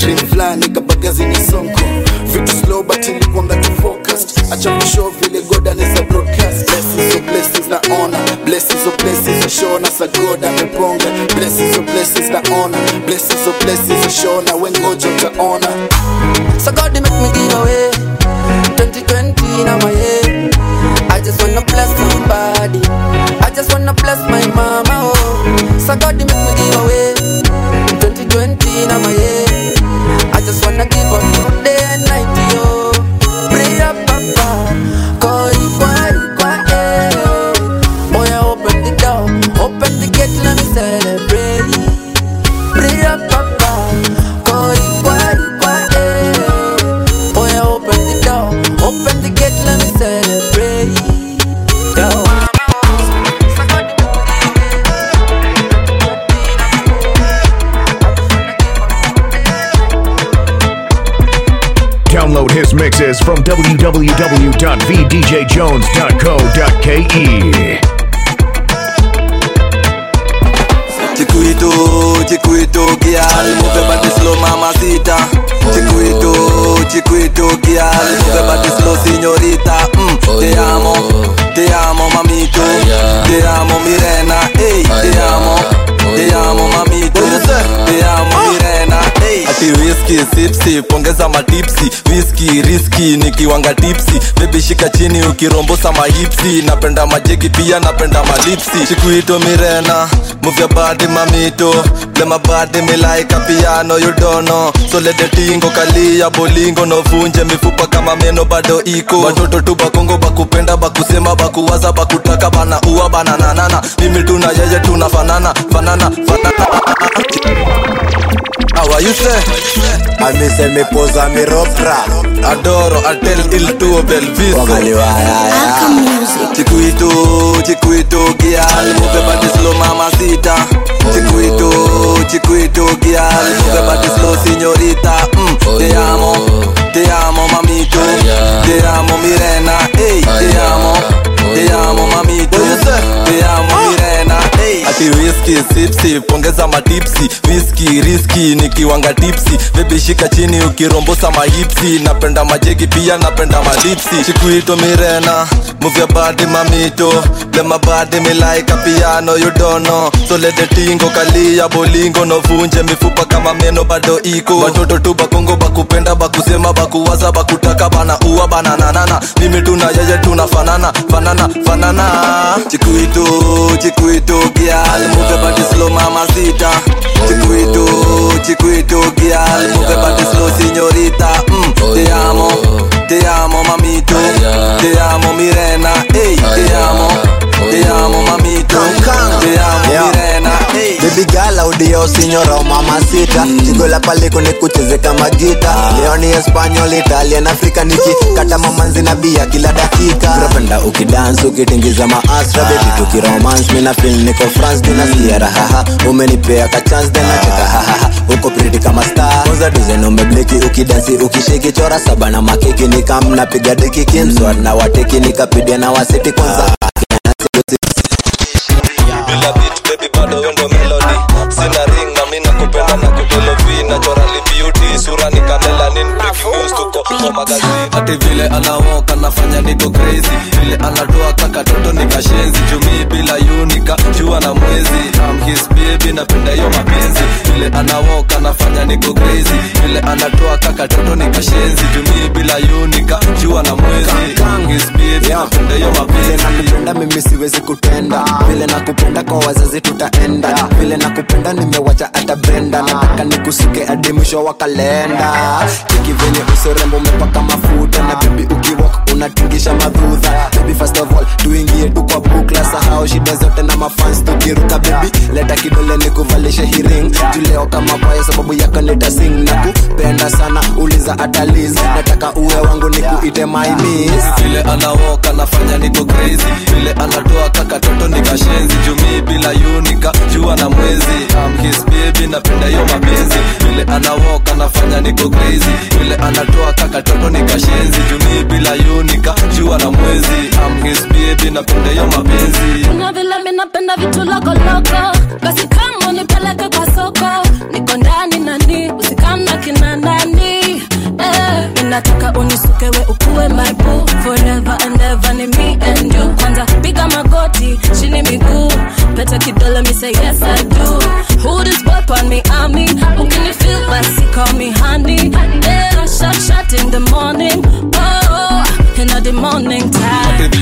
dream fulani kabagazi ni sonko vitu slow but nilikuanga tu focused acha kushow vile god anaweza broadcast blessings of blessings na honor blessings of blessings ashona sa god ameponga blessings of blessings na honor blessings of blessings ashona wengoja utaona So God, they make me give away 2020 now my head. I just wanna bless somebody. I just wanna bless my mama. Oh, so God, they make me give away 2020 now my head. I just wanna give up you day and night, yo. Pray up, papa. Koi kwa kwa eh. Boy, open the door, open the gate, let me celebrate. Pray up, papa. Koi kwa kwa eh. Boy, open the door, open the gate, let me celebrate. Yo. Download his mixes from www.vdjjones.co.ke. Chiquito, chiquito, girl, move body slow, mamacita. Chiquito, chiquito, girl, move body slow, signorita. Mm, te amo, te amo, mamito. Te amo, Mirena. Ey, te amo, te amo, mamito. Te amo, Mirena. Ey. Ati whisky, sip sip, ongeza matipsi. Whisky, risky, nikiwanga tipsi. Baby shika chini ukirombosa mahipsi. Napenda majegi pia napenda malipsi. Chiquito, Mirena, move your body, mamito. Play my body, me like a piano, you don't know. So let the tingo kalia bolingo no vunje mifupa kama meno bado iko. Watoto tu bakongo bakupenda bakusema bakuwaza bakutaka bana uwa bana nanana. Mimi tuna yeye tunafanana fanana fanana. How are you say? amise mipoza miropra Adoro, atel il tuo bel viso Chiquito, chiquito, girl Move body slow, mamacita Chiquito, chiquito, girl Move body slow, signorita mm, Te amo, te amo, mamito Te amo, Mirena Ey, te amo, te amo, mamito Te amo, Mirena Ey. Ati whisky, sip sip, ongeza matipsi Whisky, risky, nikiwanga tipsi Baby shika chini ukirombosa mahipsi Napenda majegi pia napenda malipsi Chiquito Mirena, move your body mamito Play my body me like a piano you don't know So let the tingo kalia bolingo no vunje mifupa kama meno bado iko Watoto tu bakongo bakupenda bakusema bakuwaza bakutaka bana uwa bana nanana Mimi tuna yeye tunafanana fanana fanana Chiquito, chiquito girl Move your body slow mamacita Chiquito, chiquito girl Move your body slow signorita mm, Te amo, te amo mamito Te amo Mirena Ey, te amo, te amo mamito Te amo Mirena Ey. Baby girl audio signora o mamacita Chigo la paliko ni kucheze kama gita Leo ni Espanyol, Italian, Afrika Niki kata mamanzi na bia kila dakika Napenda ukidance ukitingiza maastra Baby tukiromance mina feel niko France Tunasikia rahaha Umenipea ka chance then nacheka hahaha Uko pretty kama star Kwanza design umebleki ukidansi ukishiki Chora saba na makiki nikam napiga deki Kimswat na wateki nikapidia na wasiti kwanza bila beat baby bado wendo melody sina ring na mimi nakupenda na kudelovi naturally beauty sura ni kamelanin breaking news tuko kwa magazine ati vile anaoka nafanya niko crazy vile anatoa kaka toto nikashenzi jumi bila unika jua na mwezi I'm his baby napenda hiyo mapenzi vile anaoka nafanya niko crazy vile anatoa kaka toto nikashenzi jumi bila unika jua na mwezi I'm his baby napenda hiyo mapenzi nakupenda mimi siwezi kutenda vile nakupenda kwa wazazi tutaenda vile nakupenda nimewacha hata brenda nataka nikusuke hadi mwisho wa kalenda cheki venye usorembo umepaka mafuta na bebi ukiwok unatingisha madhudha bebi first of all tuingie tu kwa bukla sahau shida zote na mafans tukiruka bebi leta kidole nikuvalishe hiring juleo kama kwaya sababu yako nitasing na kupenda sana uliza ataliz nataka uwe wangu nikuite my miss vile anawoka nafanya niko crazy vile anatoa kaka toto nikashenzi jumii bila unika jua na mwezi I'm his baby napenda hiyo mapenzi vile anawoka nafanya niko crazy vile anatoa kaka toto nikashenzi jumii bila unika jua na mwezi I'm his baby napenda hiyo mapenzi kuna vile mi napenda vitu lokoloko basi kama nipeleke kwa soko niko ndani nani usikamna kinani nataka unisukewe ukuwe my boo forever and ever ni me and you kwanza piga magoti chini miguu pete kidole me say yes I do who this boy on me army who can you feel basi call me honey yeah shot shot in the morning oh in the morning time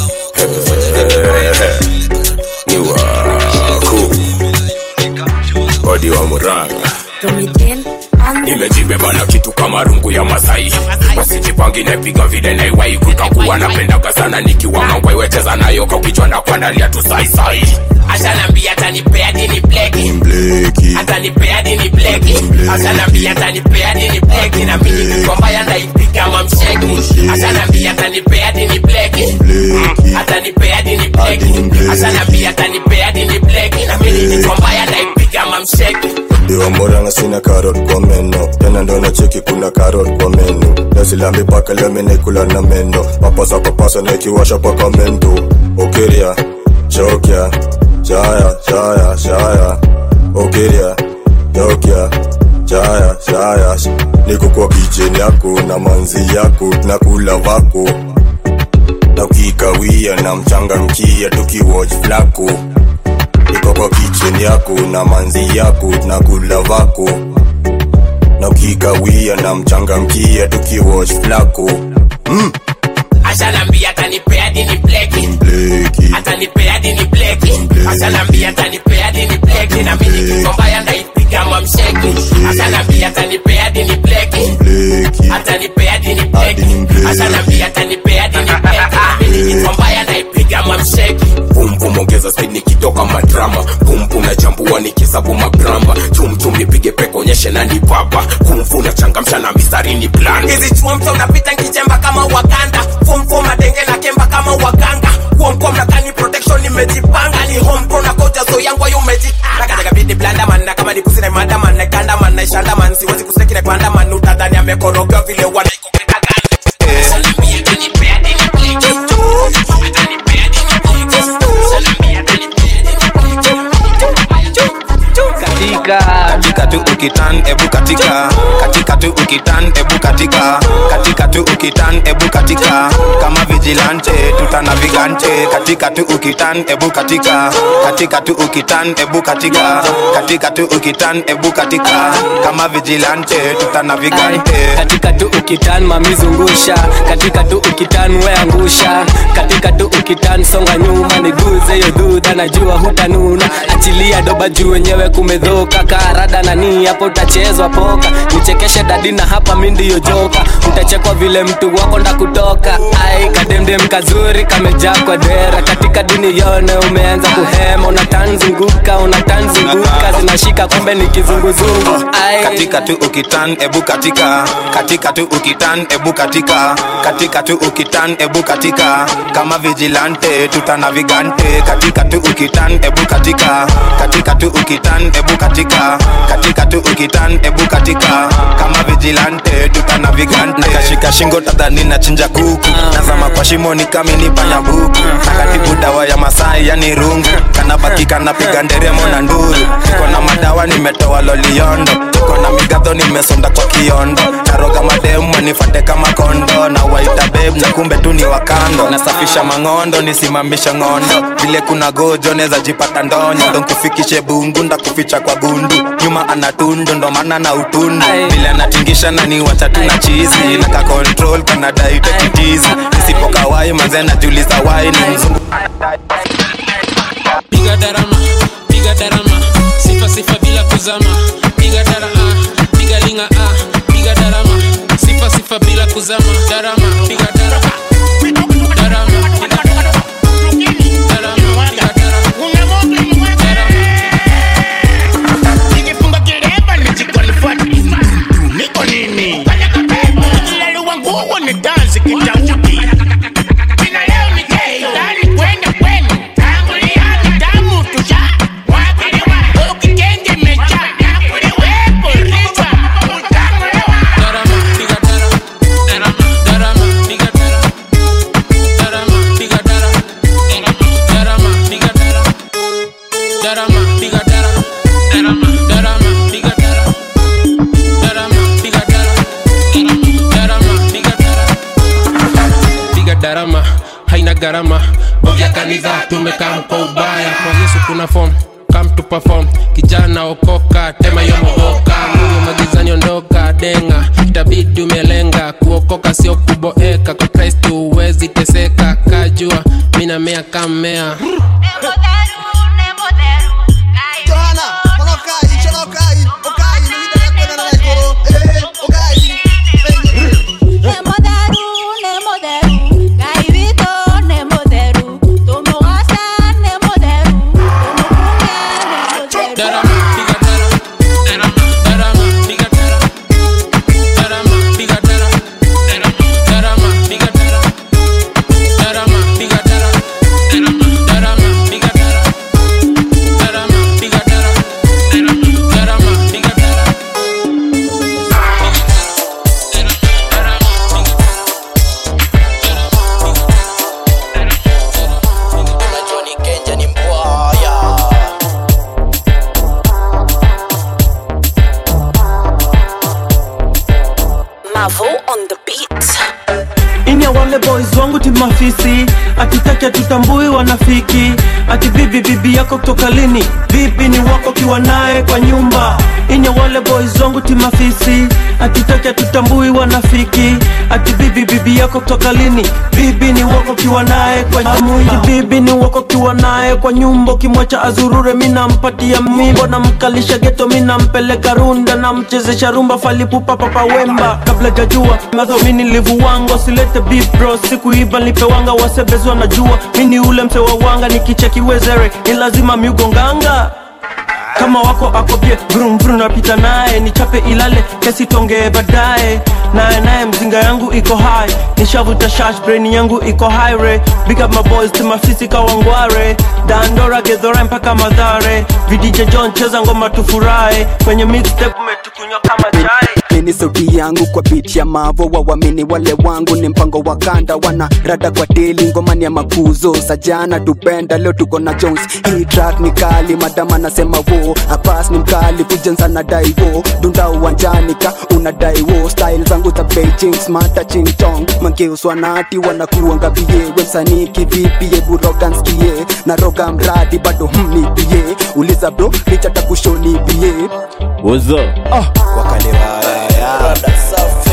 ni wako odi wa muranga nimejibeba na kitu kama rungu ya masai wasijipangi napiga vile naiwai kukakuwa napendaga sana nikiwa mangwai wecheza nayo kwa kichwa na kuandalia tu saisai ashanambia atanipea dini bleki atanipea dini bleki ashanambia atanipea dini bleki na mimi nikombaya ndaipiga mamsheki ashanambia atanipea dini bleki atanipea dini bleki ashanambia atanipea dini bleki na mimi nikombaya ndaipiga mamsheki diwa moranga sina karot kwa meno tena ndo na cheki kuna karot kwa meno nazilambi paka leo naikula na meno papasa papasa naikiwasha paka mendo okeria chokya chaya chaya chaya okeria chokya chaya chaya niko kwa kicheni yako na manzi yako na kula vako na ukikawia na mchanga mkia tukiwatch flako niko kwa kicheni yako na manzi yako na kula vako na ukikawia na mchanga mkia tukiwatch flako mm. ashanambia atanipea dini bleki atanipea dini bleki ashanambia atanipea dini bleki na mimi nikikombaya ndaipiga mamsheki ashanambia atanipea dini bleki atanipea dini bleki ashanambia atanipea dini bleki na mimi nikikombaya ndaipiga mamsheki pumpum ongeza speed nikitoka madrama pumpum na chambua nikisabu magramba chumchum nipige peko onyeshe na ni baba kumfu na changamsha na mistari ni plan hizi chuo mto unapita nkichemba kama waganda fomfom madenge na kemba kama waganga kuomkom na kani protection nimejipanga ni homepro na koja so yangu ayo umejikanga vidi blanda man na kama ni pusi na mada man na ganda man na ishanda man siwezi kuseki na kwanda man utadhani amekoroga vile wanaikopeta katika katika tu ukitan ebu katika katika tu ukitan ebu katika katika tu ukitan ebu katika kama vigilante tutana vigante katika tu ukitan ebu katika katika tu ukitan ebu katika katika tu ukitan ebu katika kama vigilante tutana vigante katika tu ukitan mamizungusha katika tu ukitan weangusha katika tu ukitan songa nyuma niguze yo dhudha najua hutanuna achilia doba juu wenyewe kumedhoka karada nani hapo utachezwa poka nichekeshe dadi na hapa mi ndiyo joka utachekwa vile mtu wako nda kutoka ai kademdem kazuri kamejaa kwa dera katika dini yone umeanza kuhema unatanzunguka unatanzunguka zinashika kumbe ni kizunguzungu ai katika tu ukitan ebu katika katika tu ukitan ebu katika katika tu ukitan ebu katika kama vigilante tutana vigante katika tu ukitan ebu katika katika tu ukitan ebu katika katika tu ukitan ebu katika kama vigilante tutana vigante kashika shingo tadhani na chinja kuku nazama kwa shimo ni kami ni panya buku nakatibu dawa ya masai yani rungu kanabaki kanapiga nderemo na nduru niko na madawa nimetoa loliondo niko na migadho nimesonda kwa kiondo naroga mademu wanifate kama kondo na waita beb na kumbe tu ni wakando nasafisha mang'ondo nisimamisha ng'ondo vile kuna gojo neza jipata ndonyo ndo nkufikishe bungu ndakuficha kwa gundu nyuma ana tundu ndo maana na utundu vile anatingisha na ni wacha tu na chizi na ka control kana daite kitizi nisipokawai manze najuliza wai ni mzungu piga darama piga darama sifa sifa bila kuzama piga darama piga linga ah piga darama sifa sifa bila kuzama darama piga darama darama piga darama darama piga nikifunga kireba nijikwalifati niko nini nikilaliwa nguo ni dansi kitauti jina leo ni kei ndani kwenda kwenu tangulia ni damu tusha wakiliwa ukikenge mecha gharama bogia kanisa tumekaa kwa ubaya kwa yesu kuna form come to perform kijana okoka tema yomogoka mungu magizani ondoka denga itabidi umelenga kuokoka sio kuboeka kwa kristo huwezi teseka kajua minamea kammea Johanna, kono kai, chono kai, okai, ni hida ya kwenda na ikoro, eh, okai. Mavo on the beat. ini ya wale boys wangu timafisi atitaki atutambui wanafiki ati bibi bibi yako kutoka lini vipi ni wako kiwa naye kwa nyumba ini ya wale boys wangu timafisi atitaki atutambui wanafiki ati bibi bibi yako kutoka lini bibi ni wako kiwa naye kwa nyumba bibi ni wako kiwa naye kwa nyumba ukimwacha azurure minampatia mimbo namkalisha geto minampeleka runda namchezesha rumba falipupa papa wemba kabla jajua madhomini livuwango silete beef bro sikuiba nipewanga wasebezwa najua mini ule mse wa wanga nikicheki wezere ni lazima miugonganga kama wako akobie vrum vrum napita naye nichape ilale kesi tongee baadaye naye naye mzinga yangu iko high nishavuta shash brain yangu iko high re big up my boys to mafisi kawangware dandora gedhora mpaka madhare vidije john cheza ngoma tufurahi kwenye mixtape umetukunywa kama chai mini sauti yangu kwa beat ya mavo wawamini wale wangu ni mpango wa kanda wana rada kwa deli ngomani ya makuzo sajana tupenda leo tuko na jones hii track ni kali madama nasema wo apas ni mkali kujenza na dai wo dunda uwanjani ka unadai wo style zangu za beijing smata ching chong mangeuswa nati wanakuanga bie wemsanii kivipi eburoganskie na roga mradi bado mnipie uliza bro lichata kushonibie What's up? oh. wakale Rada safi.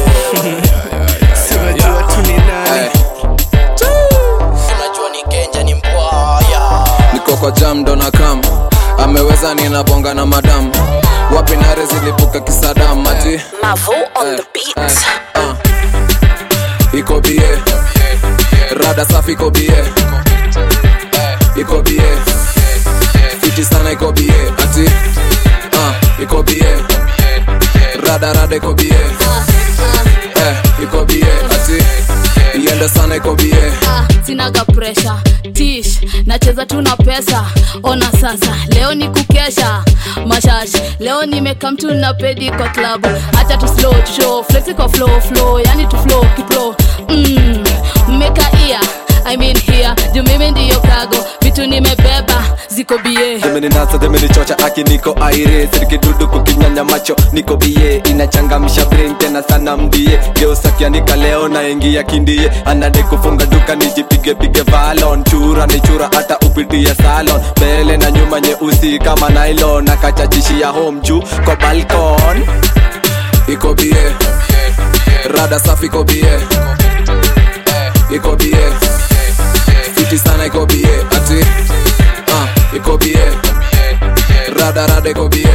Sinajua tu ni nani. unajua ni kenja ni mbwaya niko kwa jam ndo na kam ameweza ninabonga na madam wapi nare zilipuka kisadam ati Mavo on the beat. iko bie rada safi iko bie iko bie fiti sana iko bie ati uh, iko bie rada rada iko bie eh, iko bie ati iende sana iko bie Ah, sinaga presha tish nacheza tu na pesa ona sasa leo ni kukesha mashash leo nimeka mtu na pedi kwa klabu hacha tu slow tu show flexi kwa flow flow yani tu flow kiplo mm, mmeka ia I mean here juu mimi ndiyo kago vitu nimebeba ziko bie demeninasa demenichocha aki niko aire sirikidudu kukinyanya macho niko bie inachangamsha brain tena sana mbie geusakianika leo naingia kindie anade kufunga duka nijipigepige valon chura ni chura hata upitie salon mbele na nyuma nyeusi kama nylon nakachachishia home juu kwa balkon iko bie rada safi iko bie iko bie fiti sana iko bie ati uh, iko bie rada rada iko bie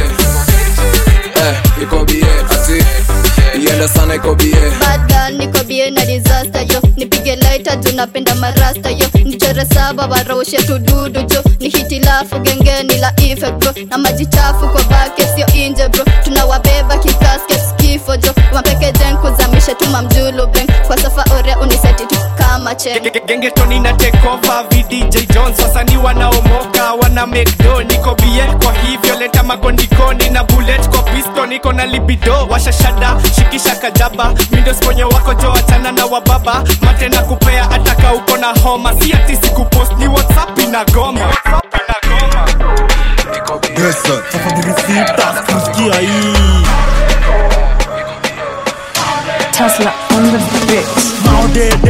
eh, iko bie ati iende sana iko bie Bad girl, niko bie na disaster yo nipige laita juu napenda marasta yo nichore saba waraushe tududu jo ni hitilafu gengeni la ife bro na maji chafu kwa bake sio inje bro tunawabeba kikasket kifo jo mapeke jen kuzamisha tuma mjulu beng kwa safa ore uniseti tu kama chen gengetoni na tekova vdj jones wasanii wanaomoka wana mekdo niko bie kwa hivyo leta magondikoni na bullet kwa pisto niko na libido washashada shikisha kajaba mindo sponye wako jo achana na wababa mate na kupea ataka uko na homa si ati sikupost ni whatsapp inagoma WhatsApp inagoma. tafadhali sita kusikia hii Tesla on the beat. maodede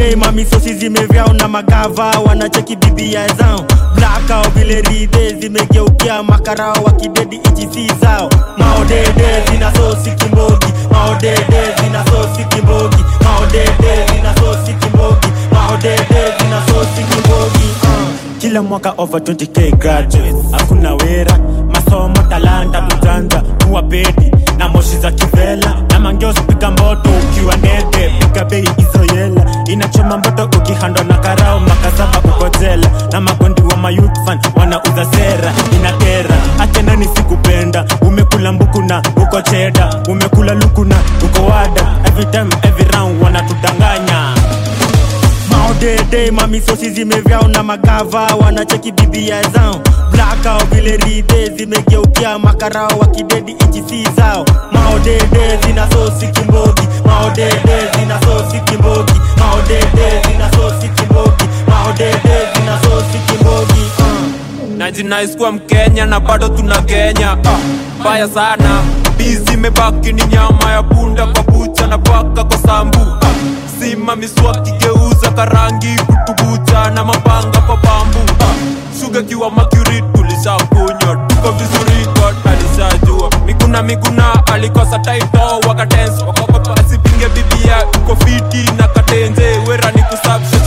day mamisosi zimevyao na magava wanacheki bibia zao blakao vile ridhe zimegeukia makarao wakidedi ichisi zao maodede zina sosi kimbogi maodede zina sosi kimbogi maodede zina sosi kimbogi maodede zina sosi kimbogi uh. kila mwaka over 20k graduates hakuna wera masomo talanta ujanja kuwa bedi na moshi za kivela na mangeos piga mboto ukiwa nede piga bei hizo yela inachoma mboto ukihandwa na karao makasaba uko jela na magondi wa mayouth fan wanauza sera inakera achana nisikupenda umekula mbuku na uko cheda umekula luku na uko wada every time every round wanatudanganya maodede mamisosi zimevyao na magava wanacheki bibia zao blakao vile ridhe zimegeukia makarao wakidedi ichisi zao maodede zina sosi kimbogi maodede zina sosi kimbogi maodede zina sosi kimbogi maodede zina sosi kimbogi uh. najinaiskuwa mkenya na bado tuna kenya mbaya uh, sana bizi imebaki ni nyama ya punda kwa bucha na paka kwa sambu uh, sima miswaki geuza karangi kutubucha na mapanga kwa bambu uh, shuga kiwa makuri tulishakunywa tuko vizuri god alishajua miguna miguna alikosa taito wakadens wakogopa asipinge bibia uko fiti na katenze wera ni kusabsha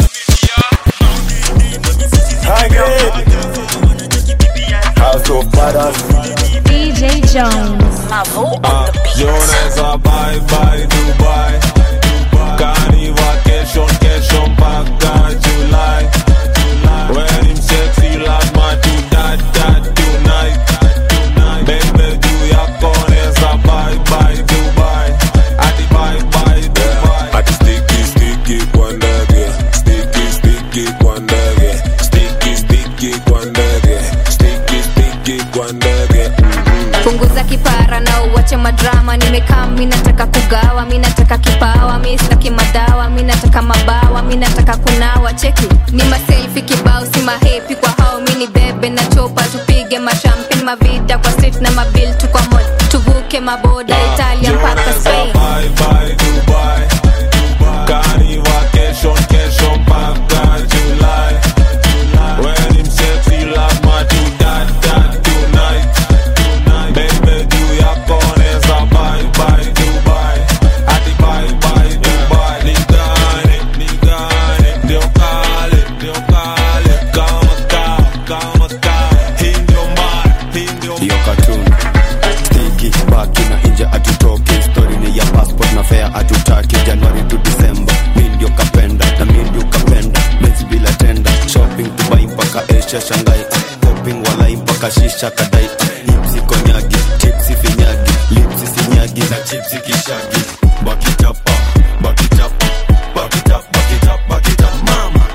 House of Brothers. DJ Jones. Mavo Ah, Jones a bye bye Dubai. Kani vacation kesho mpaka July. When him sexy lazima tu dat dat tonight. Baby juu yako neza bye bye Dubai. Ati bye bye Dubai. Ati sticky sticky kwa ndege. Sticky sticky kwa ndege. Sticky sticky kwa ndege. Sticky sticky kwa ndege. punguza kipara na uwache madrama nimekaa mi nataka kugawa mi nataka kipawa mi sitaki madawa mi nataka mabawa mi nataka kunawa cheki ni maselfi kibao si mahepi kwa hao mi ni bebe na chopa tupige mashampin mavida kwa street na mabil tu kwa mod tuvuke maboda italia mpaka spain Bye bye Dubai. Kani vacation kesho mpaka July. When him sexy lazima tu dat dat tonight. Baby juu yako neza bye bye Dubai. Ati bye bye Dubai. Nigane, nigane, ndio kale, ndio kale. Kama ka, kama ka. Hii ndio mbaya, hii ndio hiyo cartoon stiki baki na nje atutoki story ni ya passport na fare atutaki januari to december mi ndio kapenda na mi ndio kapenda mezi bila tenda shopping dubai mpaka asia shangai shopping walai mpaka shisha kadai hipsi konyagi chipsi finyagi lipsi sinyagi na chipsi kishagi bakitapa bakitapa bakitapa bakitapa bakitapa mama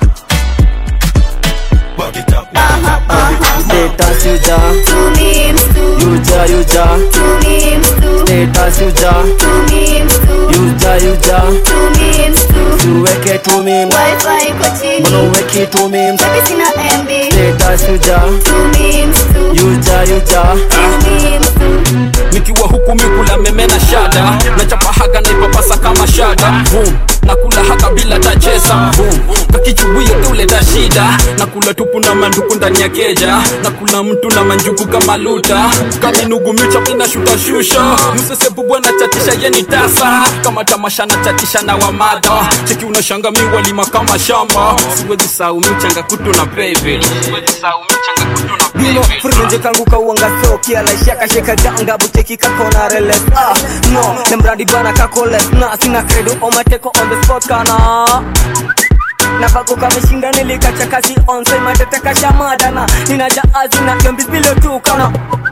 bakitapa Status yuja Yuja yuja Status yuja Yuja yuja Tuweke tu memes Mbona uweki tu memes Status yuja Yuja yuja nikiwa huku mikula meme na shada nachapa haga naipapasa kama shada Boom. nakula haka bila tachesa Boom. kakichubuye tuleta shida nakula tupu na manduku ndani ya keja nakula mtu na manjuku kama luta kaminugumicha mina shuta shusha msesebu bwana chatisha yeni tasa kama tamasha na chatisha na wamada cheki unashanga miwalima kama shamba siwezi sau michanga kutu na baby siwezi sau michanga kutu na Bino furunje kangu kauanga soki alaisha kasheka ganga buteki kakona reles ah no nemradi bana kakoles na sina credo omateko on the spot kana na bako kameshinda nilikacha kazi onse matete kashamadana ninaja azina yombis bilo tu kana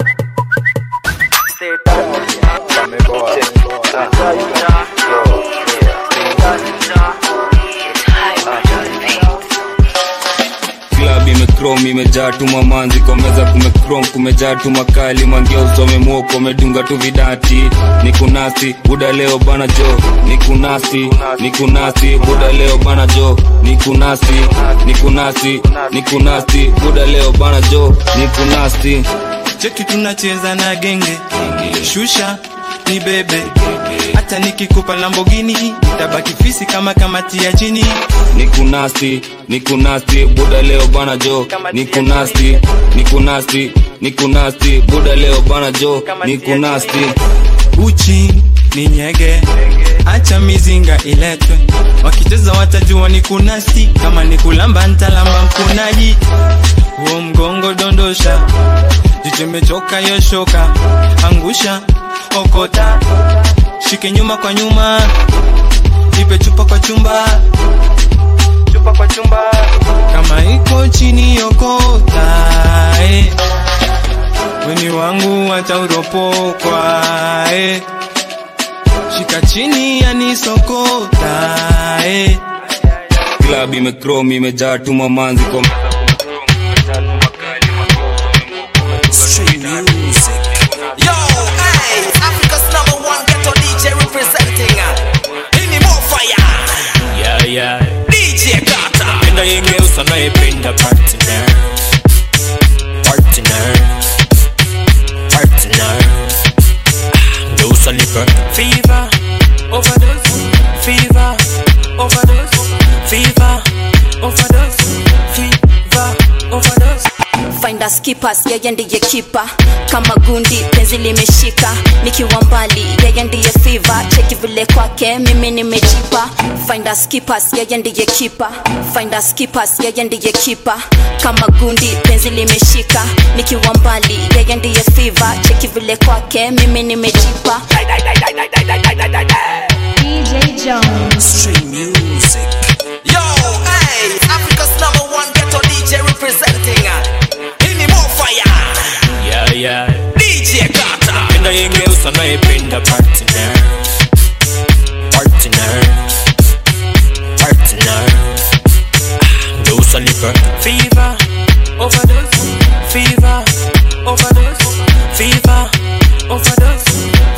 club imekrom imejaa tu mamanzi kwa meza kumekrom kumejaa tu makali mangia usome mwoko umedunga tu vidati ni kunasi buda leo bana jo ni kunasi ni kunasi buda leo bana jo ni kunasi ni kunasi ni kunasi buda leo bana jo ni kunasi cheki tunacheza na genge shusha ni bebe hata nikikupa lambogini tabaki fisi kama kamati ya chini nikunasti nikunasti buda leo bana jo nikunasti nikunasti nikunasti buda leo bana jo nikunasti uchi ni nyege acha mizinga iletwe wakicheza watajua ni kunasti kama ni kulamba ntalamba mkunaji huo mgongo dondosha jichemechoka yoshoka angusha okota shike nyuma kwa nyuma ipe chupa kwa chumba chupa kwa chumba kama iko chini yokota eh. weni wangu watauropokwa eh. shika chini yanisokota eh. klab imekrom imejaa tuma manzi kwa Yo, hey, Africa's number one ghetto DJ representing. Ini more fire. Yeah, yeah. DJ Kata. Napenda yengeusa naipenda partner. Partner. Partner. Geusa nipe fever. Overdose. Fever. Overdose. Fever. Overdose. Fever. Overdose. find us keepers yeye ndiye kipa kama gundi penzi limeshika nikiwa mbali yeye ndiye fiva cheki vile kwake mimi nimejipa find us keepers yeye ndiye kipa find us keepers yeye ndiye kipa kama gundi penzi limeshika nikiwa mbali yeye ndiye fiva cheki vile kwake mimi nimejipa DJ Jones. Street music. Yo, hey, Africa's number one ghetto DJ representing. Ini more fire. Yeah, yeah. DJ Kata. Napenda yengeusa naipenda partner. Partner. Partner. Geusa nipe fever. Overdose. Fever. Overdose. Fever. Overdose.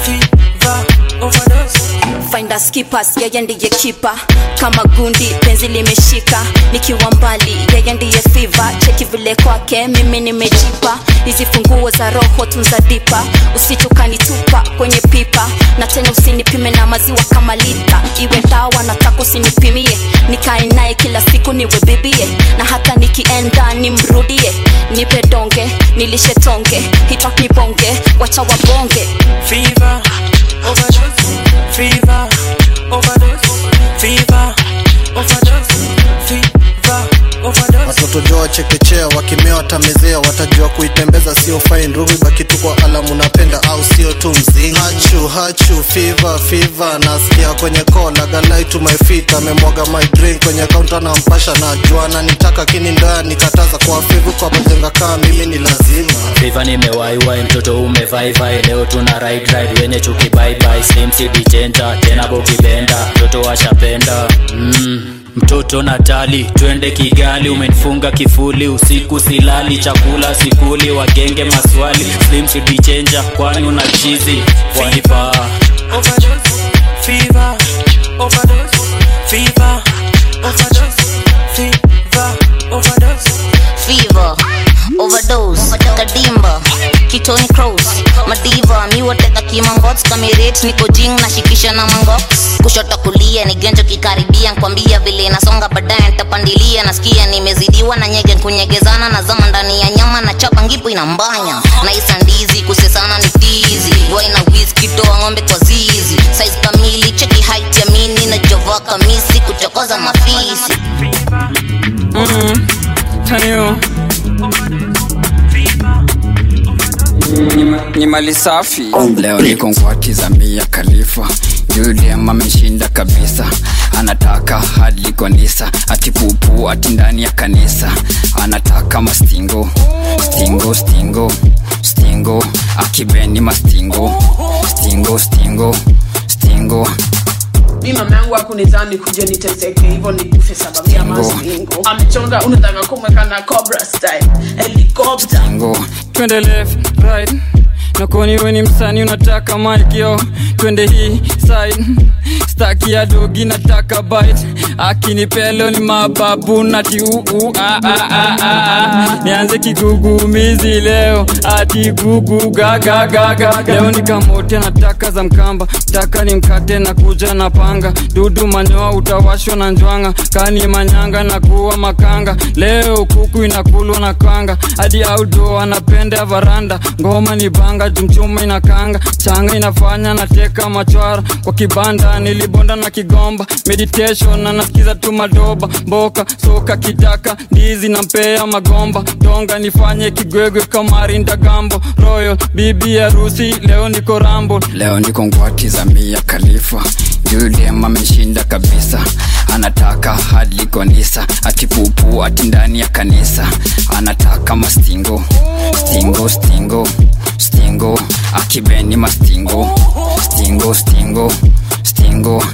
Fever. Overdose. find us keepers yeye ndiye kipa kama gundi penzi limeshika nikiwa mbali yeye ndiye fiva cheki vile kwake mimi nimejipa hizi funguo za roho tunza dipa usichukanitupa kwenye pipa na tena usinipime na maziwa kama lita iwe dawa nataka usinipimie nikae naye kila siku niwe bibie na hata nikienda nimrudie nipe donge nilishe tonge hitak nibonge wacha wabonge Fever. Overdose. Fever. Overdose. Fever. Overdose. Fever. Overdose. watoto jo wachekechea wakimea watamezea watajua kuitembeza sio fine ruhu baki tu kwa alamu napenda au sio tu mzinga hachu hachu fiva fiva nasikia kwenye kola galai to my feet amemwaga my drink kwenye kaunta na mpasha na juana nitaka kini ndoya nikataza kwa fivu kwa majenga kaa mimi ni lazima Fiva nimewaiwai mtoto umevaivai leo tuna ride ride wenye chuki bye bye slim cd changer tena bokibenda mtoto washapenda mm. mtoto natali twende kigali umenifunga kifuli usiku silali chakula sikuli wagenge maswali slim cd changer kwani una chizi waiva Overdose. Fever. Overdose. Fever. Overdose. Fever. Overdose. fever overdose kadimba kitoni cross madiva miwateka kimangots kamiret niko jing nashikisha na mangox kushoto kulia ni genjo kikaribia nkwambia vile nasonga baadaye ntapandilia nasikia nimezidiwa na nyege kunyegezana na zama ndani ya nyama na chapa ngipo inambanya na isandizi kusesana ni tizi waina whisky toa ng'ombe kwa zizi size kamili cheki height ya mini na jova kamisi kuchokoza mafisi Mm, Tanyo. Nyima- ni mali safi leo niko ngwati za mia khalifa juliam ameshinda kabisa anataka hadi kanisa ati pupu ati ndani ya kanisa anataka mastingo stingo stingo stingo akibeni mastingo stingo stingo stingo mi mama yangu akunidhani kuja niteseke hivyo nikufe sababu ya mazingo amechonga unataka kumweka na cobra style helicopter stingo twende left right nakoni weni msani unataka malkio twende hii side staki ya dogi nataka bite akinipelo ni mababu nati uu ah, ah, ah, ah, ah. nianze kigugumizi leo ati gugu gagagaga leo nikamote na taka za mkamba taka ni mkate na kuja na panga dudu manyoa utawashwa na njwanga kani manyanga na kuwa makanga leo kuku inakulwa na kanga hadi audo anapenda varanda ngoma ni banga jumchuma inakanga changa inafanya nateka machwara kwa kibanda nilibonda na kigomba meditation na nasikiza tu madoba mboka soka kitaka ndizi na mpea magomba donga nifanye kigwegwe kamarinda gambo royal bibi harusi leo niko rambo leo niko ngwati za mia khalifa judem ameshinda kabisa anataka hadi konisa atipupu ati ndani ya kanisa anataka mastingo stingo stingo stingo akibeni mastingo stingo stingo stingo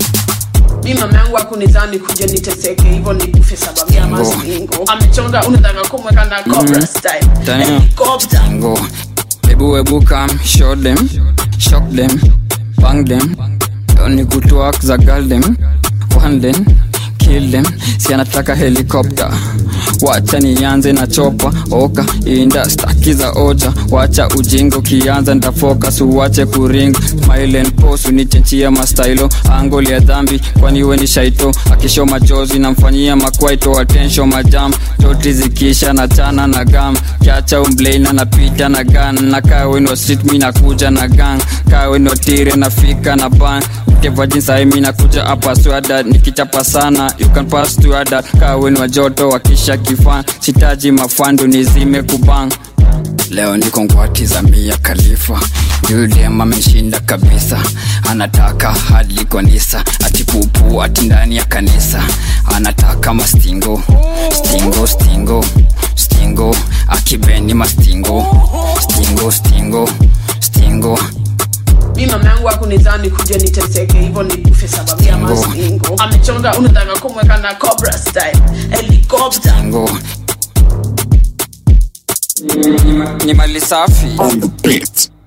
mi mama yangu akunizani kuja niteseke hivyo nikufe sababu ya mazingo amechonga unataka kumweka na cobra style Damn. Helicopter. Stingo. Ebu ebu come, show them, shock them, bang them. Don't need to work za girl them, one them, kill them. Si anataka helicopter. Wacha nianze na chopa oka inda staki za oja wacha ujingo kianza ndafocus uwache kuring smile and pose unichenchia mastailo angoli ya dhambi kwani we ni shaito akisho machozi namfanyia makwaito attention majam toti zikisha na chana na gam kiacha umbleina napita na gan na kaweno street mi nakuja na gang kaweno tire nafika na ban kevajinsae mi nakuja hapa swada nikichapa sana you can pass to ada kaweno joto wakisha kifan sitaji mafandu nizime kubang leo niko ngwati za mia khalifa judem ameshinda kabisa anataka hadi konisa atipupu ati ndani ya kanisa anataka mastingo stingo stingo stingo akibeni mastingo stingo stingo stingo mi mama yangu akunizani kuja niteseke hivyo nikufe sababu ya mazingo amechonga unataka kumweka na cobra style helicopter stingo ni, ni mali safi